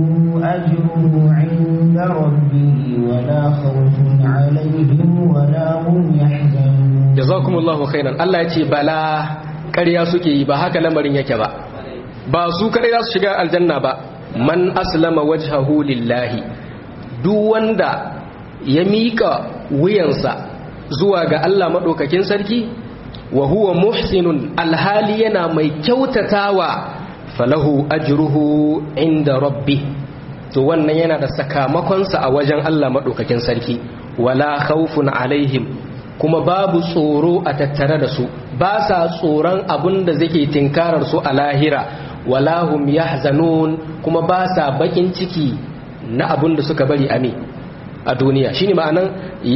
أجره عند ربه ولا خوف عليهم ولا هم يحزنون جزاكم الله خيرا الله يتي بلا ƙarya suke yi ba haka lamarin yake ba ba su kare za su shiga aljanna ba man aslama wajhahu lillahi duk wanda ya miƙa wuyansa zuwa ga Allah maɗaukakin sarki wa huwa muhsinun alhali yana mai kyautatawa falahu ajruhu inda rabbi to wannan yana da sakamakonsa a wajen Allah maɗaukakin sarki wala khawfun alaihim kuma babu tsoro a tattare da su ba sa tsoron abin da zake tinkarar su a lahira wala hum yahzanun kuma ba sa bakin ciki na abin da suka bari a a duniya shine ma'anan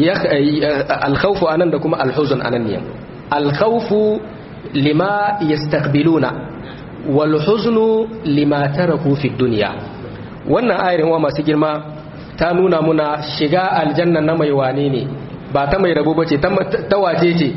alkhawfu anan da kuma alhuzun anan ne alkhawfu lima yastaqbiluna wal huznu lima taraku fi dunya wannan ayarin wa masu girma ta nuna muna shiga aljanna na mai wane ne ba ta mai rabo bace ta wace ce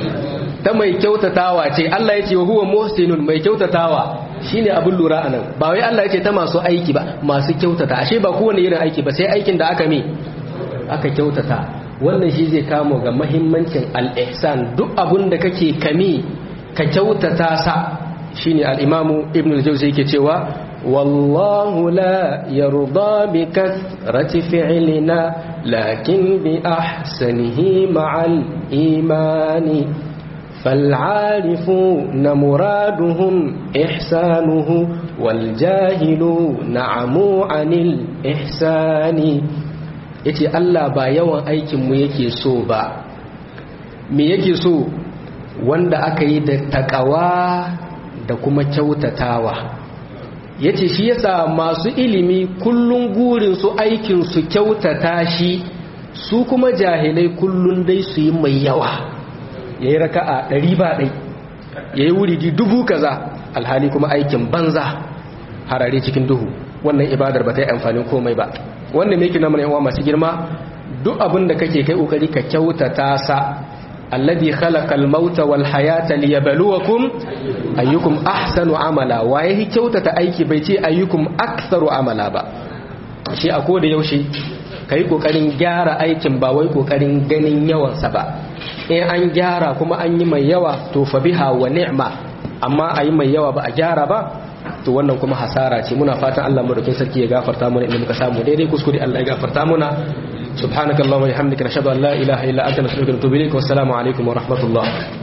ta mai kyautatawa ce Allah ya ce wa huwa muhsinun mai kyautatawa shine abin lura anan ba wai Allah ya ce ta masu aiki ba masu kyautata ashe ba kowane irin aiki ba sai aikin da aka mi aka kyautata wannan shi zai kamo ga mahimmancin al-ihsan duk abun da kake kami ka kyautata sa shine al-imamu ibn al-jawzi yake cewa wallahu la yarda bi kathrati fi'lina lakin bi ahsanihi ma'al imani فالعارفون مرادهم إحسانه والجاهلون عموا عن الإحسان yace Allah ba yawan aikinmu yake so ba me yake so wanda aka yi da takawa da kuma kyautatawa yace shi yasa masu ilimi kullun gurin su aikin su kyautata shi su kuma jahilai kullun dai su yi mai yawa yayi raka'a ɗari ba ɗai yayi wuridi dubu kaza alhali kuma aikin banza harare cikin duhu wannan ibadar ba ta yi amfanin komai ba wannan me yake na mana yawa masu girma duk abin da kake kai kokari ka kyautata sa alladhi khalaqal mauta wal hayata liyabluwakum ayyukum ahsanu amala waye hi kyautata aiki bai ce ayyukum aktharu amala ba shi a koda yaushe kai kokarin gyara aikin ba wai kokarin ganin yawan sa ba in an gyara kuma an yi mai yawa to fa biha wa ni'ma amma ayi mai yawa ba a gyara ba to wannan kuma hasara ce muna fatan Allah madaukin sarki ya gafarta mana inda muka samu daidai kuskure Allah ya gafarta mana subhanakallahumma wa bihamdika nashhadu an la ilaha illa anta nastaghfiruka wa natubu ilayk wa assalamu alaikum wa rahmatullah